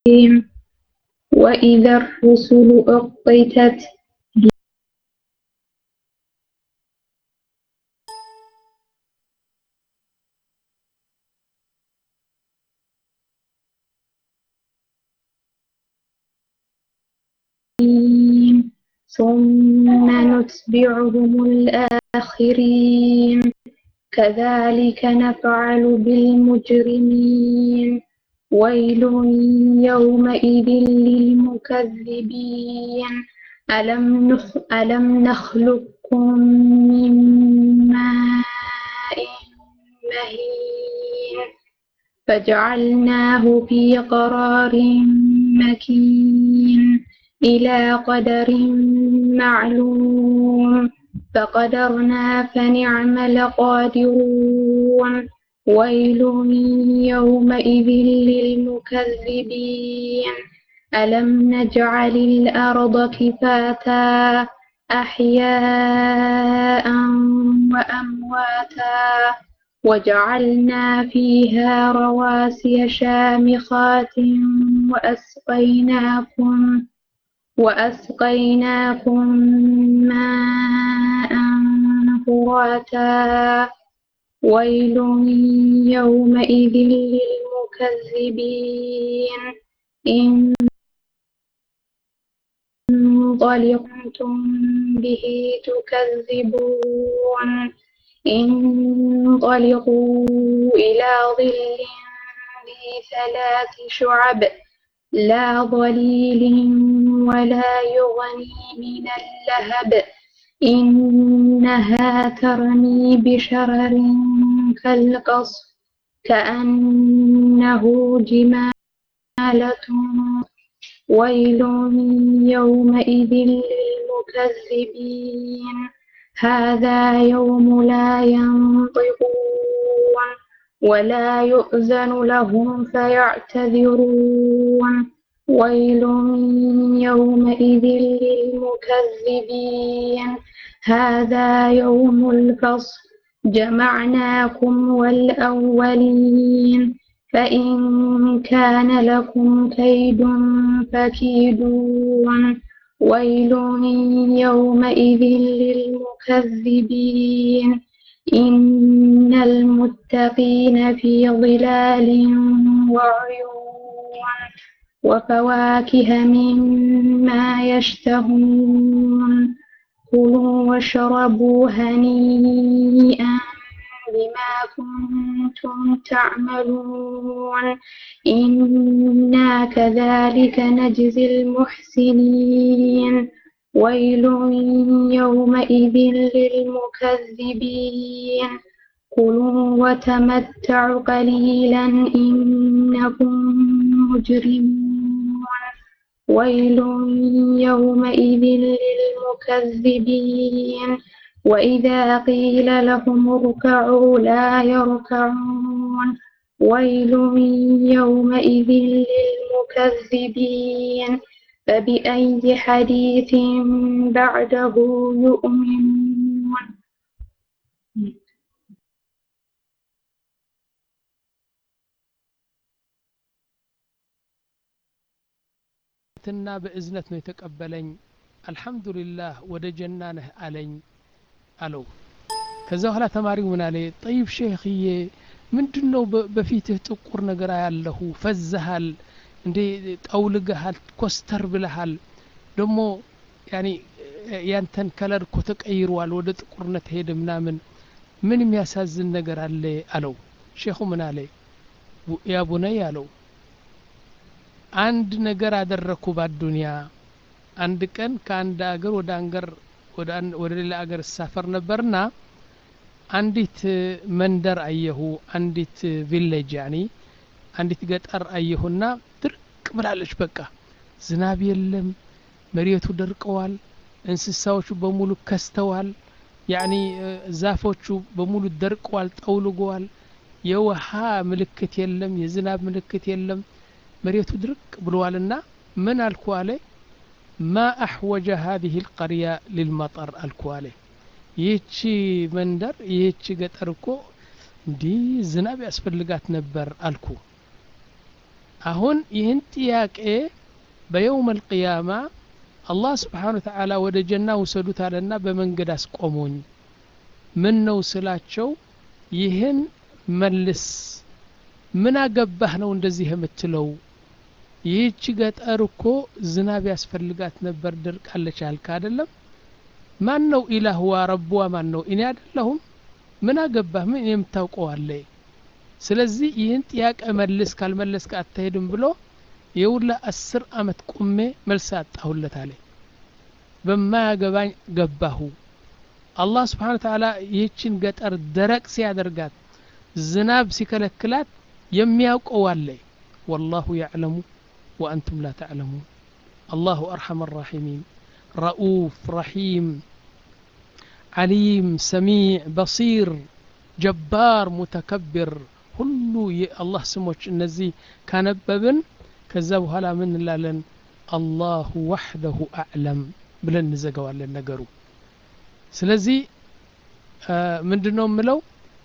وإذا الرسل أقتت ثم نتبعهم الآخرين كذلك نفعل بالمجرمين ويل يومئذ للمكذبين ألم, نخ ألم نخلقكم من ماء مهين فجعلناه في قرار مكين إلى قدر معلوم فقدرنا فنعم القادرون ويل يومئذ للمكذبين ألم نجعل الأرض كفاتا أحياء وأمواتا وجعلنا فيها رواسي شامخات وأسقيناكم وأسقيناكم ماء فراتا ويل يومئذ للمكذبين إن انطلقتم به تكذبون انطلقوا إلى ظل ذي ثلاث شعب لا ظليل ولا يغني من اللهب إنها ترمي بشرر كالقصر كأنه جمالة ويل يومئذ للمكذبين هذا يوم لا ينطقون ولا يؤذن لهم فيعتذرون ويل يومئذ للمكذبين هذا يوم الفصل جمعناكم والأولين فإن كان لكم كيد فكيدون ويل يومئذ للمكذبين إن المتقين في ظلال وعيون وفواكه مما يشتهون كلوا واشربوا هنيئا بما كنتم تعملون إنا كذلك نجزي المحسنين ويل يومئذ للمكذبين كلوا وتمتعوا قليلا إنكم مجرمون ويل يومئذ للمكذبين وإذا قيل لهم اركعوا لا يركعون ويل يومئذ للمكذبين فبأي حديث بعده يؤمنون ትና በእዝነት ነው የተቀበለኝ አልሐምዱሊላህ ወደ ጀና ነህ አለኝ አለው ከዛ በኋላ ተማሪው ምን አለ ጠይብ ሼክዬ ምንድን ነው በፊትህ ጥቁር ነገር ያለሁ ፈዝሃል እንዴ ጠውልገሃል ኮስተር ብለሃል ደግሞ ያኒ ያንተን ከለር እኮ ተቀይሯል ወደ ጥቁርነት ሄደ ምናምን ምን የሚያሳዝን ነገር አለ አለው ሼኹ ምን አለ ያ ቡነይ አለው አንድ ነገር አደረግኩ ባዱንያ አንድ ቀን ከአንድ አገር ወደ አንገር ወደ ሌላ አገር እሳፈር ነበርና አንዲት መንደር አየሁ አንዲት ቪሌጅ ያኒ አንዲት ገጠር አየሁና ድርቅ ብላለች በቃ ዝናብ የለም መሬቱ ደርቀዋል እንስሳዎቹ በሙሉ ከስተዋል ያኒ ዛፎቹ በሙሉ ደርቀዋል ጠውልገዋል የውሃ ምልክት የለም የዝናብ ምልክት የለም መሬቱ ድርቅ ብለዋልና ምን አልኩ አለ ማ አሕወጀ ሀዚህ ልቀርያ ልልመጠር አልኩ አለ ይህቺ መንደር ይህቺ ገጠር እኮ እንዲህ ዝናብ ያስፈልጋት ነበር አልኩ አሁን ይህን ጥያቄ በየውም አልቅያማ አላህ ስብሓን ወተዓላ ወደ ጀና ውሰዱት አለና በመንገድ አስቆሙኝ ምን ነው ስላቸው ይህን መልስ ምን አገባህ ነው እንደዚህ የምትለው ይህች ገጠር እኮ ዝናብ ያስፈልጋት ነበር ድርቃለች አልክ አደለም ማን ነው ኢላህዋ ረቡዋ ማን ነው እኔ አደለሁም ምን አገባህ ምን የምታውቀው አለ ስለዚህ ይህን ጥያቄ መልስ ካልመለስክ አትሄድም ብሎ የውላ አስር አመት ቁሜ መልስ አጣሁለት አለ በማያገባኝ ገባሁ አላህ ስብሓን ተዓላ ይህችን ገጠር ደረቅ ሲያደርጋት ዝናብ ሲከለክላት የሚያውቀው አለ ወላሁ ያዕለሙ ወአንቱም ላ ተዕለሙን አላሁ አርሐም ራሒሚን ረኡፍ ረሒም ዓሊም ሰሚዕ በሲር ጀባር ሙተከብር ሁሉ የአላህ ስሞች እነዚህ ካነበብን ከዛ በኋላ ምን እንላለን አላሁ ዋሕደሁ አዕለም ብለን እንዘገዋለን ነገሩ ስለዚህ ምንድን ነው የምለው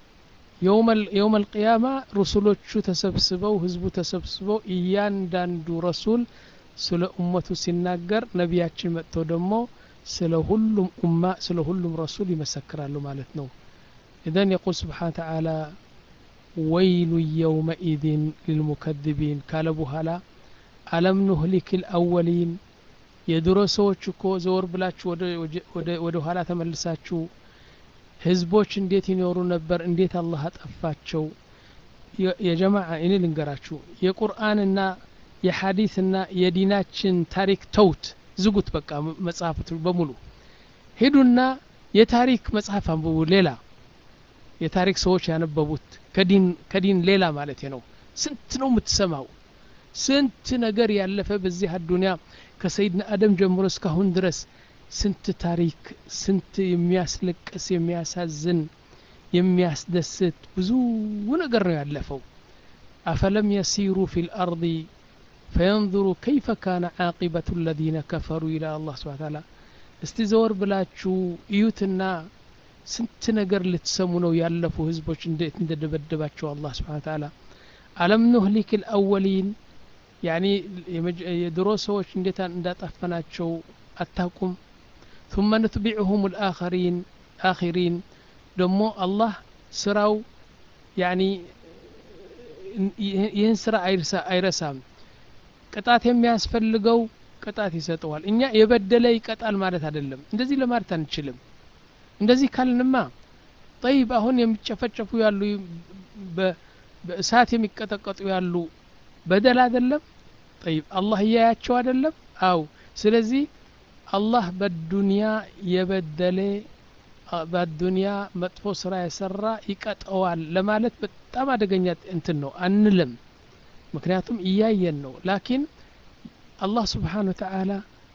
የውም አልቅያማ ሩሱሎቹ ተሰብስበው ህዝቡ ተሰብስበው እያንዳንዱ ረሱል ስለ ኡመቱ ሲናገር ነቢያችን መጥተው ደግሞ ስለ ሁሉም ኡማ ስለ ሁሉም ረሱል ይመሰክራሉ ማለት ነው ኢዘን የቁል ስብሓን ተዓላ ወይሉ የውመኢዝን ልልሙከذቢን ካለ በኋላ አለም ኑህሊክ ልአወሊን የድሮ ሰዎች እኮ ዘወር ብላችሁ ወደ ኋላ ተመልሳችሁ ህዝቦች እንዴት ይኖሩ ነበር እንዴት አላህ አጠፋቸው የጀማዓ እኔ ልንገራችሁ የቁርአንና የሐዲስና የዲናችን ታሪክ ተውት ዝጉት በቃ መጽሐፍቱ በሙሉ ሂዱና የታሪክ መጽሐፍ አንብቡ ሌላ የታሪክ ሰዎች ያነበቡት ከዲን ሌላ ማለት ነው ስንት ነው የምትሰማው ስንት ነገር ያለፈ በዚህ አዱኒያ ከሰይድና አደም ጀምሮ እስካሁን ድረስ ስንት ታሪክ ስንት የሚያስለቅስ የሚያሳዝን የሚያስደስት ብዙ ነገር ነው ያለፈው አፈለም የሲሩ ፊ ልአርض ፈየንظሩ ከይፈ ካነ ዓቂበቱ ለዚነ ከፈሩ ይላል አላህ ስብሓን ታላ እስቲ ዘወር ብላችሁ እዩትና ስንት ነገር ልትሰሙ ነው ያለፉ ህዝቦች እንዴት እንደደበደባቸው አላህ ስብሓን ታላ አለም ኑህሊክ ልአወሊን ያኒ የድሮ ሰዎች እንዴት እንዳጠፈናቸው አታቁም ثم نتبعهم الآخرين آخرين ደሞ አላህ ስራው ያኒ ይህን ስራ አይረሳም ቅጣት የሚያስፈልገው ቅጣት ይሰጠዋል እኛ የበደለ ይቀጣል ማለት አይደለም እንደዚህ ለማለት አንችልም እንደዚህ ካልንማ ጠይብ አሁን የሚጨፈጨፉ ያሉ በእሳት የሚቀጠቀጡ ያሉ በደል አይደለም ጠይብ አላህ እያያቸው አይደለም አው ስለዚህ አላህ በዱንያ የበደለ በዱንያ መጥፎ ስራ የሰራ ይቀጠዋል ለማለት በጣም አደገኛ እንትን ነው አንልም ምክንያቱም እያየን ነው ላኪን አላህ ስብሓን ወተዓላ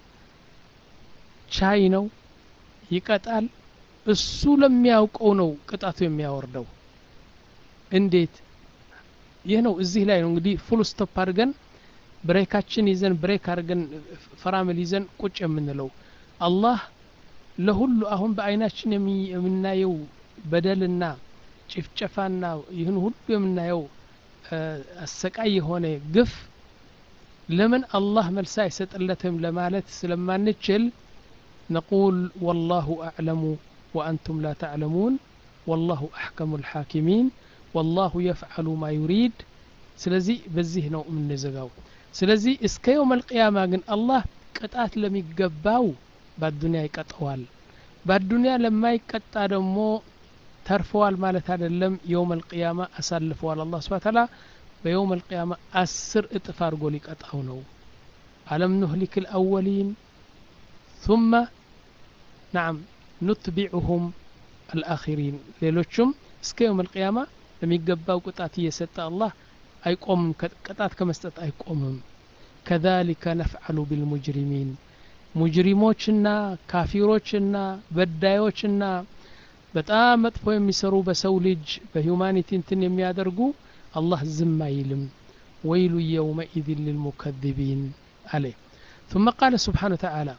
ቻይ ነው ይቀጣል እሱ ለሚያውቀው ነው ቅጣቱ የሚያወርደው እንዴት ይህ ነው እዚህ ላይ ነው እንግዲህ ፉል ስቶፕ አድርገን ብሬካችን ይዘን ብሬክ አድርገን ፈራምል ይዘን ቁጭ የምንለው አላህ ለሁሉ አሁን በአይናችን የምናየው በደልና ጭፍጨፋና ይህን ሁሉ የምናየው አሰቃይ የሆነ ግፍ ለምን አላህ መልስ አይሰጥለትም ለማለት ስለማንችል ነቁል ወላሁ አዕለሙ ወአንቱም ላ ተዕለሙን ወላሁ አሕከሙ ልሓኪሚን ወላሁ የፍዓሉ ማ ዩሪድ ስለዚህ በዚህ ነው የምንዘጋው ስለዚህ እስከ የውም አልቅያማ ግን አላህ ቅጣት ለሚገባው በአዱንያ ይቀጠዋል በአዱንያ ለማይቀጣ ደግሞ ተርፈዋል ማለት አይደለም የውም አልቅያማ አሳልፈዋል አላህ ስብሐ ተዓላ በየውም አልቅያማ አስር እጥፍ አድርጎ ሊቀጣው ነው አለም ኑህሊክ ልአወሊን ثم نعم نتبعهم الآخرين ሌሎቹም እስከ የውም አልቅያማ ለሚገባው ቅጣት እየሰጠ አላህ አይቆምም ቅጣት ከመስጠት አይቆምም ከዛሊከ ነፍዓሉ ቢልሙጅሪሚን ሙጅሪሞችና ካፊሮችና በዳዮችና በጣም መጥፎ የሚሰሩ በሰው ልጅ በሂውማኒቲ እንትን የሚያደርጉ አላህ ዝም አይልም ወይሉ የውመኢዝ ልልሙከذቢን አለ ثم قال سبحانه وتعالى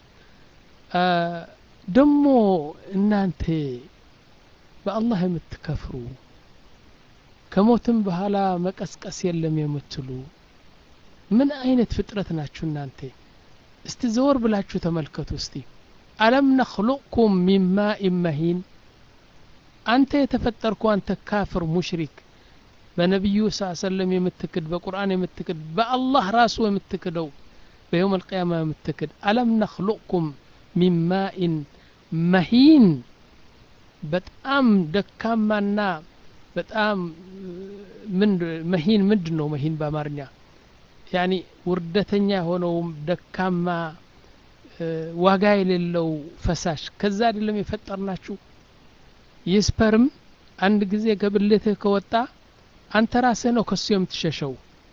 ደሞ እናንተ በአላህ የምትከፍሩ ከሞትም በኋላ መቀስቀስ የለም የምትሉ ምን አይነት ፍጥረት ናችሁ እናንተ እስቲ ዘወር ብላችሁ ተመልከቱ እስቲ አለም ነክሉቅኩም ሚን ማኢን መሂን አንተ የተፈጠርኩ አንተ ካፍር ሙሽሪክ በነቢዩ ስ ሰለም የምትክድ በቁርአን የምትክድ በአላህ ራሱ የምትክደው በየውም አልቅያማ የምትክድ አለም ነክሉቅኩም ሚን ማኢን መሂን በጣም ደካማና በጣም ምን መሂን ምንድን ነው መሂን በአማርኛ ያኒ ውርደተኛ የሆነውም ደካማ ዋጋ የሌለው ፈሳሽ ከዛ አይደለም የፈጠርናችሁ ይህ ስፐርም አንድ ጊዜ ከብልትህ ከወጣ አንተ ራስህ ነው ከሱ የምትሸሸው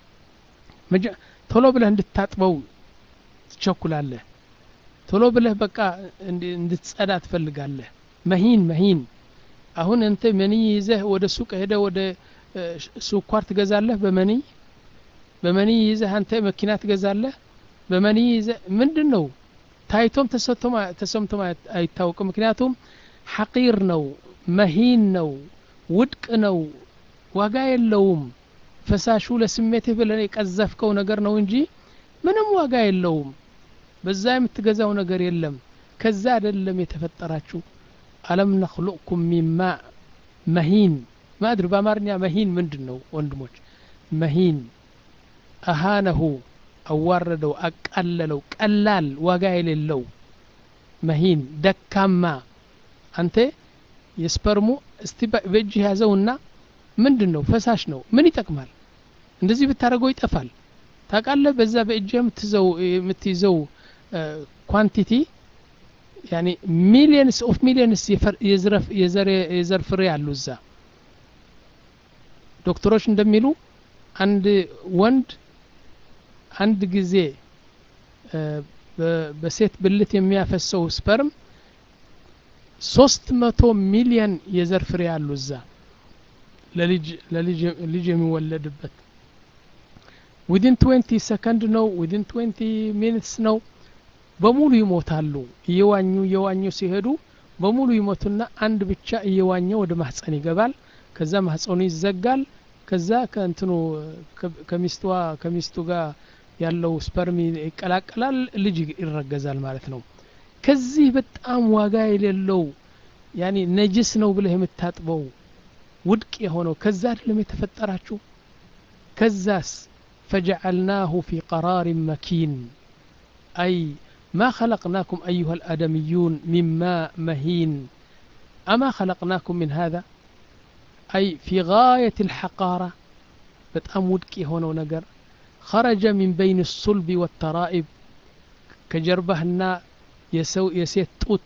ቶሎ ብለህ እንድታጥበው ትቸኩላለህ ቶሎ ብለህ በቃ እንድትጸዳ ትፈልጋለህ መሂን መሂን አሁን እንተ መንይ ይዘህ ወደ ሱቅ ሄደ ወደ ስኳር ትገዛለህ በመንይ በመንይ ይዘህ አንተ መኪና ትገዛለህ በመንይ ይዘህ ምንድን ነው ታይቶም ተሰምቶም አይታወቅም ምክንያቱም ሐቂር ነው መሂን ነው ውድቅ ነው ዋጋ የለውም ፈሳሹ ለስሜትህ ብለን የቀዘፍከው ነገር ነው እንጂ ምንም ዋጋ የለውም በዛ የምትገዛው ነገር የለም ከዛ አይደለም የተፈጠራችሁ አለም ነክሉቅኩም ሚማ መሂን ማድር በአማርኛ መሂን ምንድን ነው ወንድሞች መሂን አሃነሁ አዋረደው አቃለለው ቀላል ዋጋ የሌለው መሂን ደካማ አንተ የስፐርሙ እስቲ በእጅህ ያዘውና ምንድን ነው ፈሳሽ ነው ምን ይጠቅማል እንደዚህ ብታደረገው ይጠፋል ታቃለህ በዛ በእጅህ የምትይዘው ኳንቲቲ ያኒ ሚሊየንስ ኦፍ ሚሊየንስ የዘር ፍሬ አሉ እዛ ዶክተሮች እንደሚሉ አንድ ወንድ አንድ ጊዜ በሴት ብልት የሚያፈሰው ስፐርም ሶስት መቶ ሚሊየን የዘር ፍሬ አሉ እዛ ለልጅ የሚወለድበት ዊድን ትዌንቲ ሰከንድ ነው ዊድን ትዌንቲ ሚኒትስ ነው በሙሉ ይሞታሉ እየዋኙ እየዋኙ ሲሄዱ በሙሉ ይሞቱና አንድ ብቻ እየዋኘ ወደ ማህፀን ይገባል ከዛ ማህፀኑ ይዘጋል ከዛ ከእንትኑ ከሚስቷ ከሚስቱ ጋር ያለው ስፐርም ይቀላቀላል ልጅ ይረገዛል ማለት ነው ከዚህ በጣም ዋጋ የሌለው ያኒ ነጅስ ነው ብለህ የምታጥበው ውድቅ የሆነው ከዛ አይደለም የተፈጠራችሁ ከዛስ ፈጀዐልናሁ ፊ ቀራር መኪን አይ ما خلقناكم أيها الآدميون من ماء مهين أما خلقناكم من هذا أي في غاية الحقارة بتأم ودكي هنا نقر خرج من بين الصلب والترائب كجربهنا يسو يسيت توت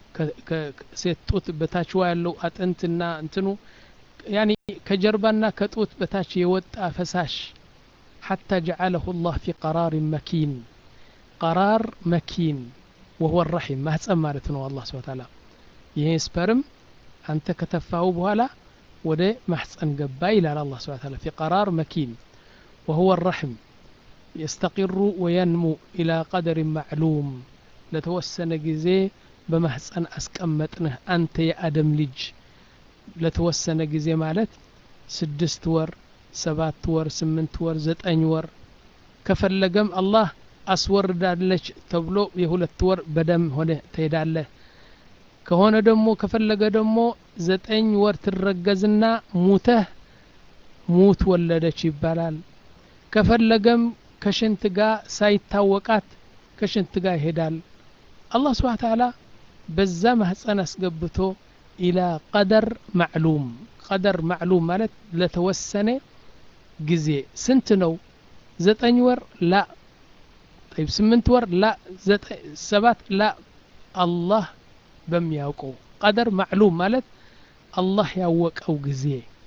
ሴት ጡት በታች ያለው አጥንትና እንትኑ ያኒ ከጀርባና ከጡት በታች የወጣ ፈሳሽ ሐታ ጀዓለሁ ላህ ፊ ቀራር መኪን ቀራር መኪን ወሁወ ራሒም ማህፀን ማለት ነው አላህ ስብን ታላ ይሄ ስፐርም አንተ ከተፋው በኋላ ወደ ማህፀን ገባ ይላል አላህ ስብን ታላ ፊ ቀራር መኪን وهو الرحم يستقر وينمو إلى قدر معلوم لتوسن جزي በማህፀን አስቀመጥንህ አንተ የአደም ልጅ ለተወሰነ ጊዜ ማለት ስድስት ወር ሰባት ወር ስምንት ወር ዘጠኝ ወር ከፈለገም አላህ አስወርዳለች ተብሎ የሁለት ወር በደም ሆነ ትሄዳለህ ከሆነ ደግሞ ከፈለገ ደግሞ ዘጠኝ ወር ትረገዝና ሙተህ ሙት ወለደች ይባላል ከፈለገም ከሽንት ጋር ሳይታወቃት ከሽንት ጋር ይሄዳል አላህ ስብሓን ተዓላ በዛ ማህፀን አስገብቶ ኢላ ቀደር ማዕሉም ቀደር ማዕሉም ማለት ለተወሰነ ጊዜ ስንት ነው ዘጠኝ ወር ላ طيب ስምንት ወር ላ ሰባት ላ አላህ በሚያውቀው ቀደር ማዕሉም ማለት አላህ ያወቀው ጊዜ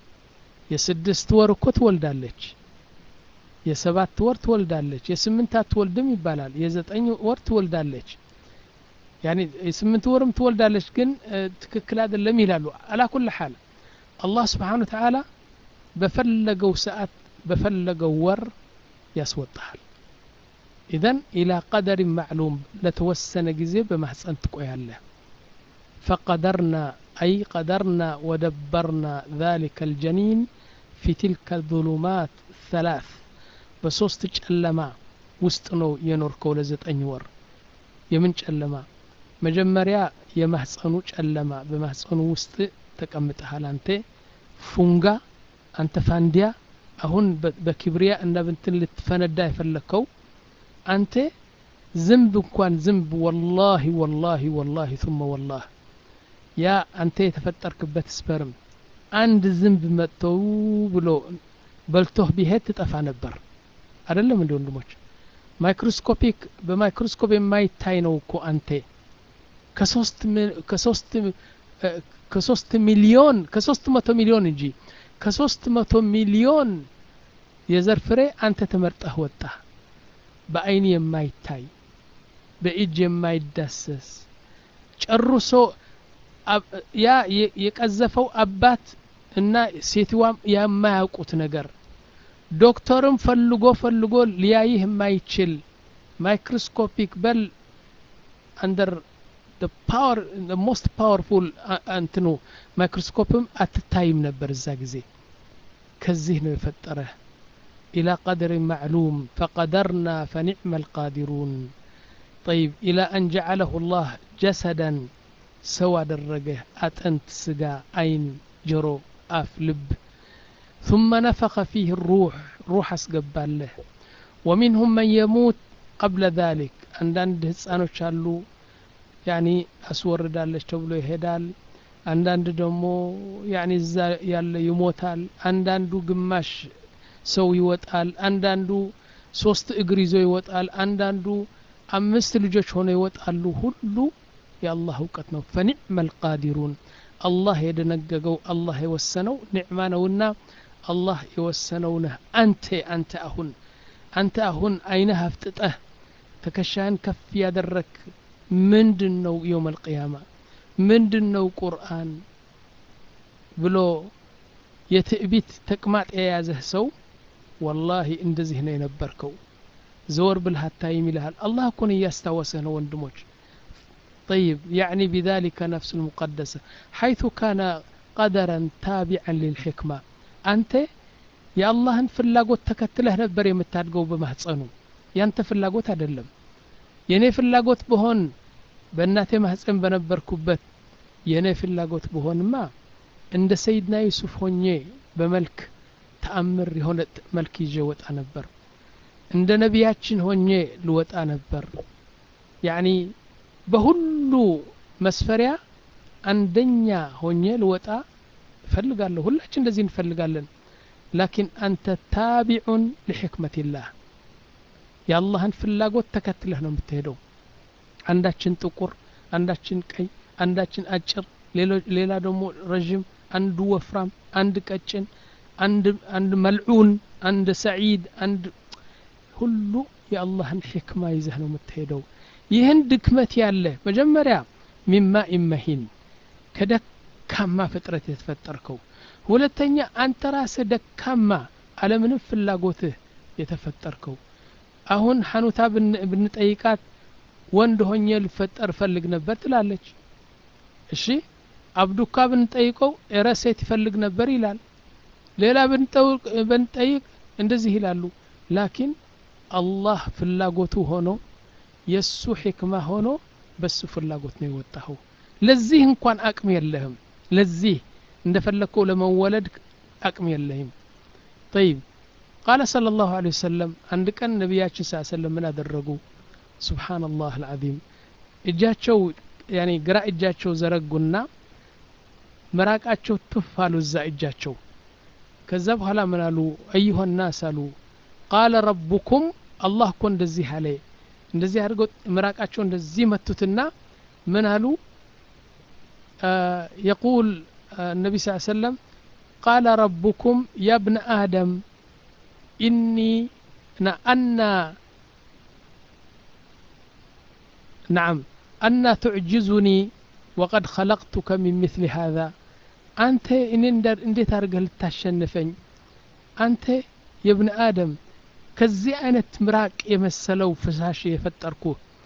የስድስት ወር እኮ ትወልዳለች የሰባት ወር ትወልዳለች የስምንት አትወልድም ይባላል የዘጠኝ ወር ትወልዳለች ያኒ የስምንት ወርም ትወልዳለች ግን ትክክል አይደለም ይላሉ አላኩል ሓል አላህ ስብሓን ተዓላ በፈለገው ሰዓት በፈለገው ወር ያስወጣሃል ኢዘን ኢላ ቀደር ማዕሉም ለተወሰነ ጊዜ በማህፀን ትቆያለህ ፈቀደርና أي قدرنا ودبرنا ذلك الجنين في تلك الظلمات الثلاث بصوست ጨለማ ውስጥ ነው የኖርከው ለዘጠኝ ወር የምን ጨለማ መጀመሪያ የማህፀኑ ጨለማ በማህፀኑ ውስጥ ተቀምጠሃል አንተ ፉንጋ አንተ ፋንዲያ አሁን በኪብሪያ እና ብንትን ልትፈነዳ የፈለግከው አንተ ዝንብ እንኳን ዝንብ ወላሂ ወላሂ ወላሂ ثم ወላህ ያ አንተ የተፈጠርክበት ስፐርም አንድ ዝንብ መጥተው ብሎ በልቶህ ቢሄድ ትጠፋ ነበር አይደለም እንዲ ወንድሞች ማይክሮስኮፒክ በማይክሮስኮፕ የማይታይ ነው እኮ አንተ ከሶስት ሚሊዮን ከሶስት መቶ ሚሊዮን እንጂ ከሶስት መቶ ሚሊዮን የዘር ፍሬ አንተ ተመርጠህ ወጣ በአይን የማይታይ በእጅ የማይዳሰስ ጨርሶ ያ የቀዘፈው አባት እና ሴትዋም የማያውቁት ነገር ዶክተርም ፈልጎ ፈልጎ ሊያይህ የማይችል ማይክሮስኮፒክ በል አንደር ፓወር ሞስት ፓወርፉል እንትኑ ማይክሮስኮፕም አትታይም ነበር እዛ ጊዜ ከዚህ ነው የፈጠረህ إلى قدر معلوم فقدرنا فنعم القادرون طيب إلى أن جعله الله جسدا سوى درجه أتنت سقا عين جرو أف لب ثم نفخ فيه الروح روح اسقبال له ومنهم من يموت قبل ذلك عندند ህፃኖች አሉ ያኒ አስወርዳለች ተብሎ ይሄዳል አንዳንድ ደግሞ ያኒ እዛ ያለ ይሞታል አንዳንዱ ግማሽ ሰው ይወጣል አንዳንዱ ሶስት እግር ይዞ ይወጣል አንዳንዱ አምስት ልጆች ሆነው ይወጣሉ ሁሉ የአላህ እውቀት ነው ፈኒዕመ ልቃዲሩን አላህ የደነገገው አላህ የወሰነው ኒዕማ ነውና አላህ የወሰነው ነህ አንተ አንተ አሁን አንተ አሁን አይነህ አፍጥጠህ ትከሻህን ከፍ ያደረክ ምንድን ነው የውም አልቅያማ ምንድን ነው ቁርአን ብሎ የትዕቢት ተቅማጥ የያዘህ ሰው ወላሂ እንደዚህ ነው የነበርከው ዘወር ብልህ አታይም ይልሃል አላህ እኮን እያስታወሰህ ነው ወንድሞች طيب يعني بذلك نفس المقدسة حيث كان قدرا تابعا للحكمة أنت يا الله فلاقوت تكتله نبر يمتادقو بمهصنو ያንተ ፍላጎት አይደለም የኔ ፍላጎት በሆን በእናቴ ማህፀን በነበርኩበት የኔ ፍላጎት በሆንማ እንደ ሰይድና ዩሱፍ ሆኜ በመልክ ተአምር የሆነ መልክ ይዤ ወጣ ነበር እንደ ነቢያችን ሆኜ ልወጣ ነበር ያኒ በሁሉ መስፈሪያ አንደኛ ሆኜ ልወጣ እፈልጋለሁ ሁላችን እንደዚህ እንፈልጋለን ላኪን አንተ ታቢዑን ሊሕክመትላህ የአላህን ፍላጎት ተከትለህ ነው የምትሄደው አንዳችን ጥቁር አንዳችን ቀይ አንዳችን አጭር ሌላ ደግሞ ረዥም አንዱ ወፍራም አንድ ቀጭን አንድ መልዑን አንድ ሰዒድ አንድ ሁሉ የአላህን ሕክማ ይዘህ ነው የምትሄደው ይህን ድክመት ያለ መጀመሪያ ሚማ ኢመሂን ከደካማ ፍጥረት የተፈጠርከው ሁለተኛ አንተ ራስህ ደካማ አለምንም ፍላጎትህ የተፈጠርከው አሁን ሐኑታ ብንጠይቃት ወንድ ሆኜ ልፈጠር ፈልግ ነበር ትላለች እሺ አብዱካ ብንጠይቀው እረ ሴት ይፈልግ ነበር ይላል ሌላ ብንጠይቅ እንደዚህ ይላሉ ላኪን አላህ ፍላጎቱ ሆኖ የእሱ ሕክማ ሆኖ በሱ ፍላጎት ነው የወጣኸው ለዚህ እንኳን አቅም የለህም ለዚህ እንደፈለግከው ለመወለድ አቅም የለህም ጠይብ ቃለ صلى الله عليه وسلم አንድ ቀን ነቢያችን ስ ሰለም ምን አደረጉ ስብሓንላህ አልዓዚም እጃቸው ያኔ ግራ እጃቸው ዘረጉና መራቃቸው ቱፍ አሉ እዛ እጃቸው ከዛ በኋላ ምን አሉ አዩሀ ናስ አሉ ቃለ ረቡኩም አላህ እኮ እንደዚህ አለ እንደዚህ አድርገው ምራቃቸው እንደዚህ መቱትና ምን አሉ የቁል النبي صلى الله عليه وسلم قال ربكم يا ابن آدم إني أنا نعم أنا تعجزني وقد خلقتك من مثل هذا أنت إن انديت أرجل تشنفني أنت يا ابن آدم ከዚህ አይነት ምራቅ የመሰለው ፍሳሽ የፈጠርኩ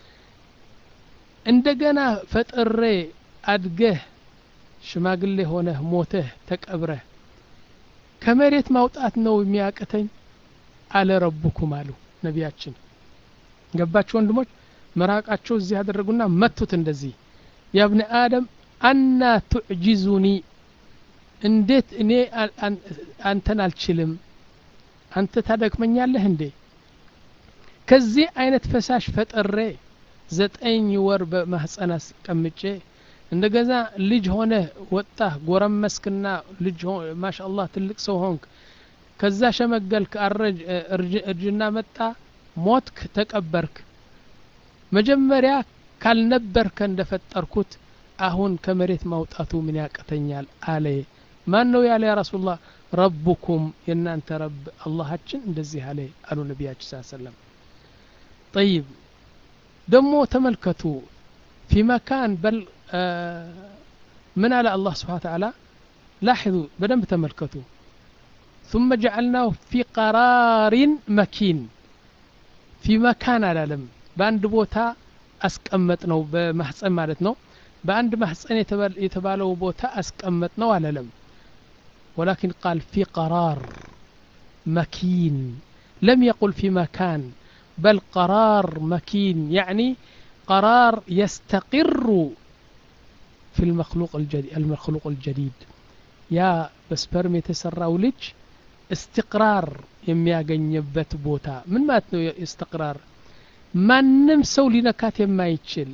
እንደገና ፈጥሬ አድገህ ሽማግሌ ሆነህ ሞተህ ተቀብረህ ከመሬት ማውጣት ነው የሚያቅተኝ አለ ረቡኩም አሉ ነቢያችን ገባችሁ ወንድሞች ምራቃቸው እዚህ ያደረጉና መቱት እንደዚህ ያ ብኒ አደም አና ቱዕጂዙኒ እንዴት እኔ አንተን አልችልም አንተ ታደክመኛለህ እንዴ ከዚህ አይነት ፈሳሽ ፈጥሬ ዘጠኝ ወር በማህፀን አስቀምጬ እንደገዛ ልጅ ሆነ ወጣህ ጎረመስክና ልጅ ማሻአላህ ትልቅ ሰው ሆንክ ከዛ ሸመገልክ አረጅ እርጅና መጣ ሞትክ ተቀበርክ መጀመሪያ ካልነበርከ እንደፈጠርኩት አሁን ከመሬት ማውጣቱ ምን ያቅተኛል አለ ማን ነው ያለ ያ ረሱላህ ረቡኩም የእናንተ ረብ አላሃችን እንደዚህ አለ አሉ ነቢያችን ስ ሰለም ጠይብ ደግሞ ተመልከቱ ፊ መካን በል ምን አለ አላህ ስብሓን ተዓላ ላሕዙ በደንብ ተመልከቱ ثم جعلناه في قرار مكين في مكان አላለም በአንድ ቦታ አስቀመጥ ነው በማህፀን ማለት ነው በአንድ ማህፀን የተባለው ቦታ አስቀመጥ ነው አላለም ولكن قال في قرار مكين لم يقل في مكان بل قرار مكين يعني قرار يستقر في المخلوق الجديد المخلوق الجديد يا بسبرم يتسرى لج استقرار የሚያገኝበት ቦታ ምን ማለት ነው استقرار ማንም ሰው ሊነካት የማይችል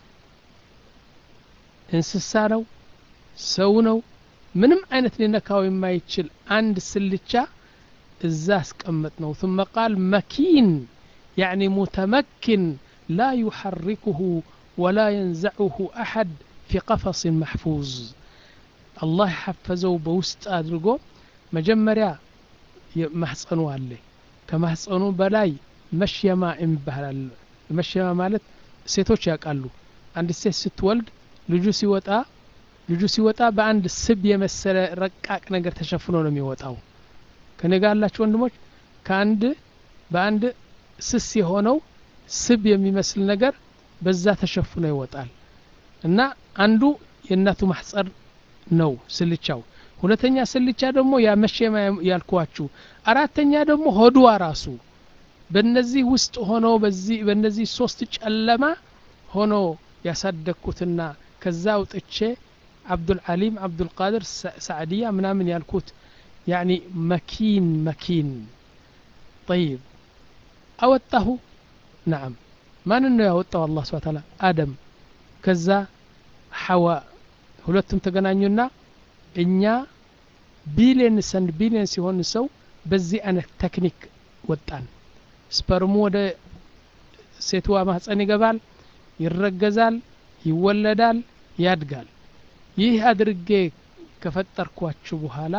እንስሳ ነው ሰው ነው ምንም አይነት ሊነካው የማይችል አንድ ስልቻ እዛ አስቀመጥ ነው ثم قال مكين يعني متمكن لا يحركه ولا ينزعه أحد في قفص محفوظ الله حفزه بوسط أدرجو مجمريا محصنو عليه كمحصنو بلاي መሽየማ የሚባላል መሽየማ ማለት ሴቶች ያውቃሉ አንድ ሴት ስትወልድ ልጁ ሲወጣ ልጁ ሲወጣ በአንድ ስብ የመሰለ ረቃቅ ነገር ተሸፍኖ ነው የሚወጣው ከኔ ጋር ያላችሁ ወንድሞች ከአንድ በአንድ ስስ የሆነው ስብ የሚመስል ነገር በዛ ተሸፍኖ ይወጣል እና አንዱ የእናቱ ማህጸር ነው ስልቻው ሁለተኛ ስልቻ ደግሞ ያ መሸማ ያልኳችሁ አራተኛ ደግሞ ሆድዋ ራሱ በእነዚህ ውስጥ ሆኖ በዚህ በእነዚህ ሶስት ጨለማ ሆኖ ያሳደግኩትና ከዛ አውጥቼ አብዱልዓሊም አብዱልቃድር ሳዕድያ ምናምን ያልኩት ያኒ መኪን መኪን ጠይብ አወጣሁ ናም ማንን ነው ያወጣው አላህ ስብሐ ተዓላ አደም ከዛ ሐዋ ሁለቱም ተገናኙና እኛ ቢሊየንስ አንድ ቢሊየን ሲሆን ሰው በዚህ አይነት ቴክኒክ ወጣን ስፐርሙ ወደ ሴትዋ ማህፀን ይገባል ይረገዛል ይወለዳል ያድጋል ይህ አድርጌ ከፈጠርኳችሁ በኋላ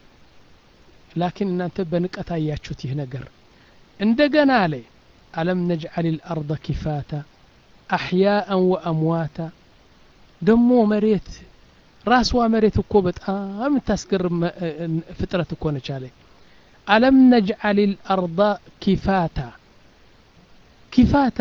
ላኪን እናንተ በንቀት አያችሁት ይህ ነገር እንደገና አለ አለም ነጅዓል ልአርض ኪፋታ አሕያአን ወአምዋታ ደሞ መሬት ራስዋ መሬት እኮ በጣም የምታስገርም ፍጥረት እኮ ነች አለ አለም ነጅዓል ልአርض ኪፋታ ኪፋታ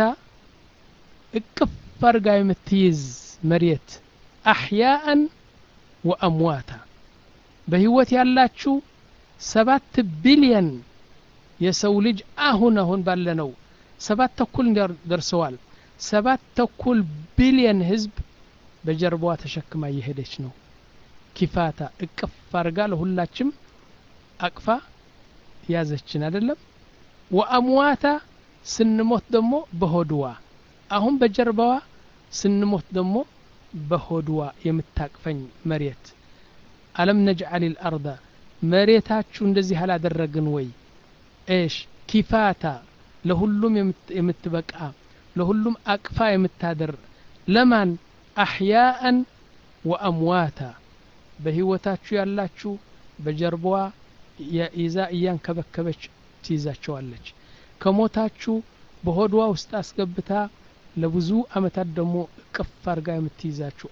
እቅፍ አርጋ የምትይዝ መሬት አሕያአን ወአምዋታ በህይወት ያላችሁ ሰባት ቢሊየን የሰው ልጅ አሁን አሁን ባለነው ሰባት ተኩል ደርሰዋል ሰባት ተኩል ቢሊየን ህዝብ በጀርባዋ ተሸክማ እየሄደች ነው ኪፋታ እቅፍ አርጋ ለሁላችም አቅፋ ያዘችን አይደለም ወአምዋታ ስንሞት ደግሞ በሆድዋ አሁን በጀርባዋ ስንሞት ደግሞ በሆድዋ የምታቅፈኝ መሬት አለም ነጅዓል ልአርዳ መሬታችሁ እንደዚህ አላደረግን ወይ ኤሽ ኪፋታ ለሁሉም የምትበቃ ለሁሉም አቅፋ የምታደር ለማን አሕያአን ወአምዋታ በህይወታችሁ ያላችሁ በጀርባዋ ይዛ እያንከበከበች ትይዛቸዋለች ከሞታችሁ በሆድዋ ውስጥ አስገብታ ለብዙ አመታት ደግሞ እቅፍ አርጋ የምትይዛችሁ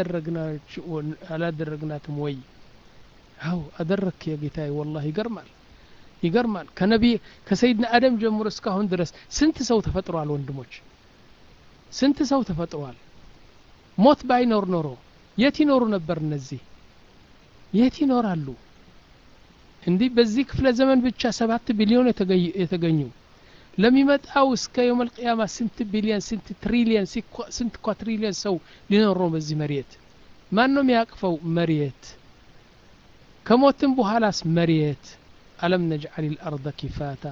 አላደረግናትም ወይ አው አደረክ የጌታዬ ወላሂ ይገርማል ይገርማል ከነቢይ ከሰይድና አደም ጀምሮ እስካሁን ድረስ ስንት ሰው ተፈጥሯል ወንድሞች ስንት ሰው ተፈጥሯል ሞት ባይኖር ኖሮ የት ይኖሩ ነበር እነዚህ የት ይኖራሉ እንዲህ በዚህ ክፍለ ዘመን ብቻ ሰባት ቢሊዮን የተገኙ ለሚመጣው እስከ የውም አልቅያማ ስንት ቢሊየን ስንት ትሪሊየን ስንት ኳትሪሊየን ሰው ሊኖር ነው በዚህ መሬት ማን ነው የሚያቅፈው መሬት ከሞትም በኋላስ መሬት አለም ነጅዓል ልአርض ኪፋታ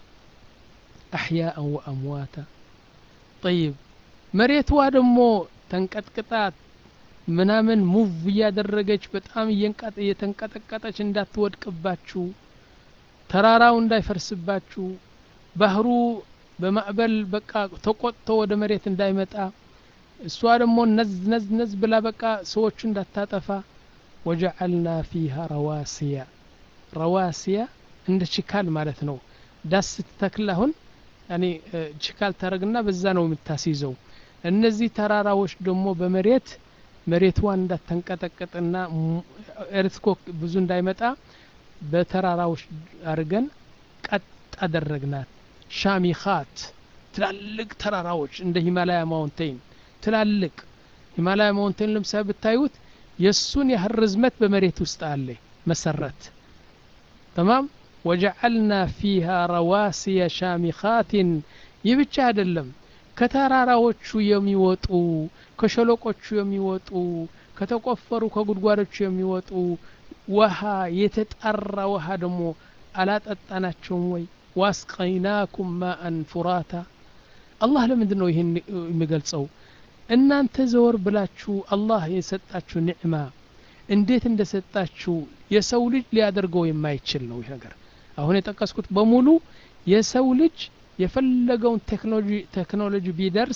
አሕያአን ወአምዋታ ጠይብ መሬትዋ ደግሞ ተንቀጥቅጣ ምናምን ሙቭ እያደረገች በጣም እየተንቀጠቀጠች እንዳትወድቅባችሁ ተራራው እንዳይፈርስባችሁ ባህሩ በማዕበል በቃ ተቆጥቶ ወደ መሬት እንዳይመጣ እሷ ደግሞ ነዝ ነዝ ነዝ ብላ በቃ ሰዎቹ እንዳታጠፋ ወጀዐልና ፊሃ ረዋሲያ ረዋሲያ እንደ ችካል ማለት ነው ዳስ ስትተክል አሁን ያኔ ችካል ታረግና በዛ ነው የምታስይዘው እነዚህ ተራራዎች ደግሞ በመሬት መሬትዋን እንዳተንቀጠቀጥና ኤርትኮክ ብዙ እንዳይመጣ በተራራዎች አድርገን ቀጥ አደረግናት ሻሚኻት ትላልቅ ተራራዎች እንደ ሂማላያ ማውንቴን ትላልቅ ሂማላያ ማውንቴን ለምሳሌ ብታዩት የእሱን ያህል ርዝመት በመሬት ውስጥ አለ መሰረት ተማም ወጀዐልና ፊሃ ረዋሲየ ሻሚኻትን ይህ ብቻ አይደለም ከተራራዎቹ የሚወጡ ከሸለቆቹ የሚወጡ ከተቆፈሩ ከጉድጓዶቹ የሚወጡ ውሃ የተጣራ ውሃ ደግሞ አላጠጣናቸውም ወይ ዋስቀይናኩም ማአን ፉራታ አላህ ለምንድን ነው ይህን የሚገልጸው እናንተ ዘወር ብላችሁ አላህ የሰጣችሁ ኒዕማ እንዴት እንደሰጣችሁ የሰው ልጅ ሊያደርገው የማይችል ነው ይህ ነገር አሁን የጠቀስኩት በሙሉ የሰው ልጅ የፈለገውን ቴክኖሎጂ ቢደርስ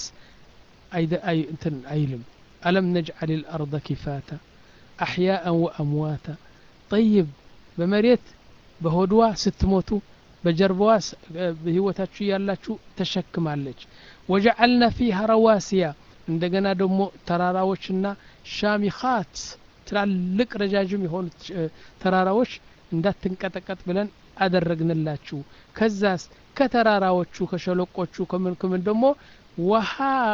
እንትን አይልም አለም ነጅዓል ልአርض ኪፋታ አሕያአን ወአምዋታ ጠይብ በመሬት በሆድዋ ስትሞቱ በጀርባዋ በህይወታችሁ ያላችሁ ተሸክማለች ወጀዐልና ፊሃ ረዋሲያ እንደገና ደግሞ ተራራዎችና ሻሚኻት ትላልቅ ረጃጅም የሆኑ ተራራዎች እንዳትንቀጠቀጥ ብለን አደረግንላችሁ ከዛስ ከተራራዎቹ ከሸለቆቹ ከምን ከምን ደግሞ ውሃ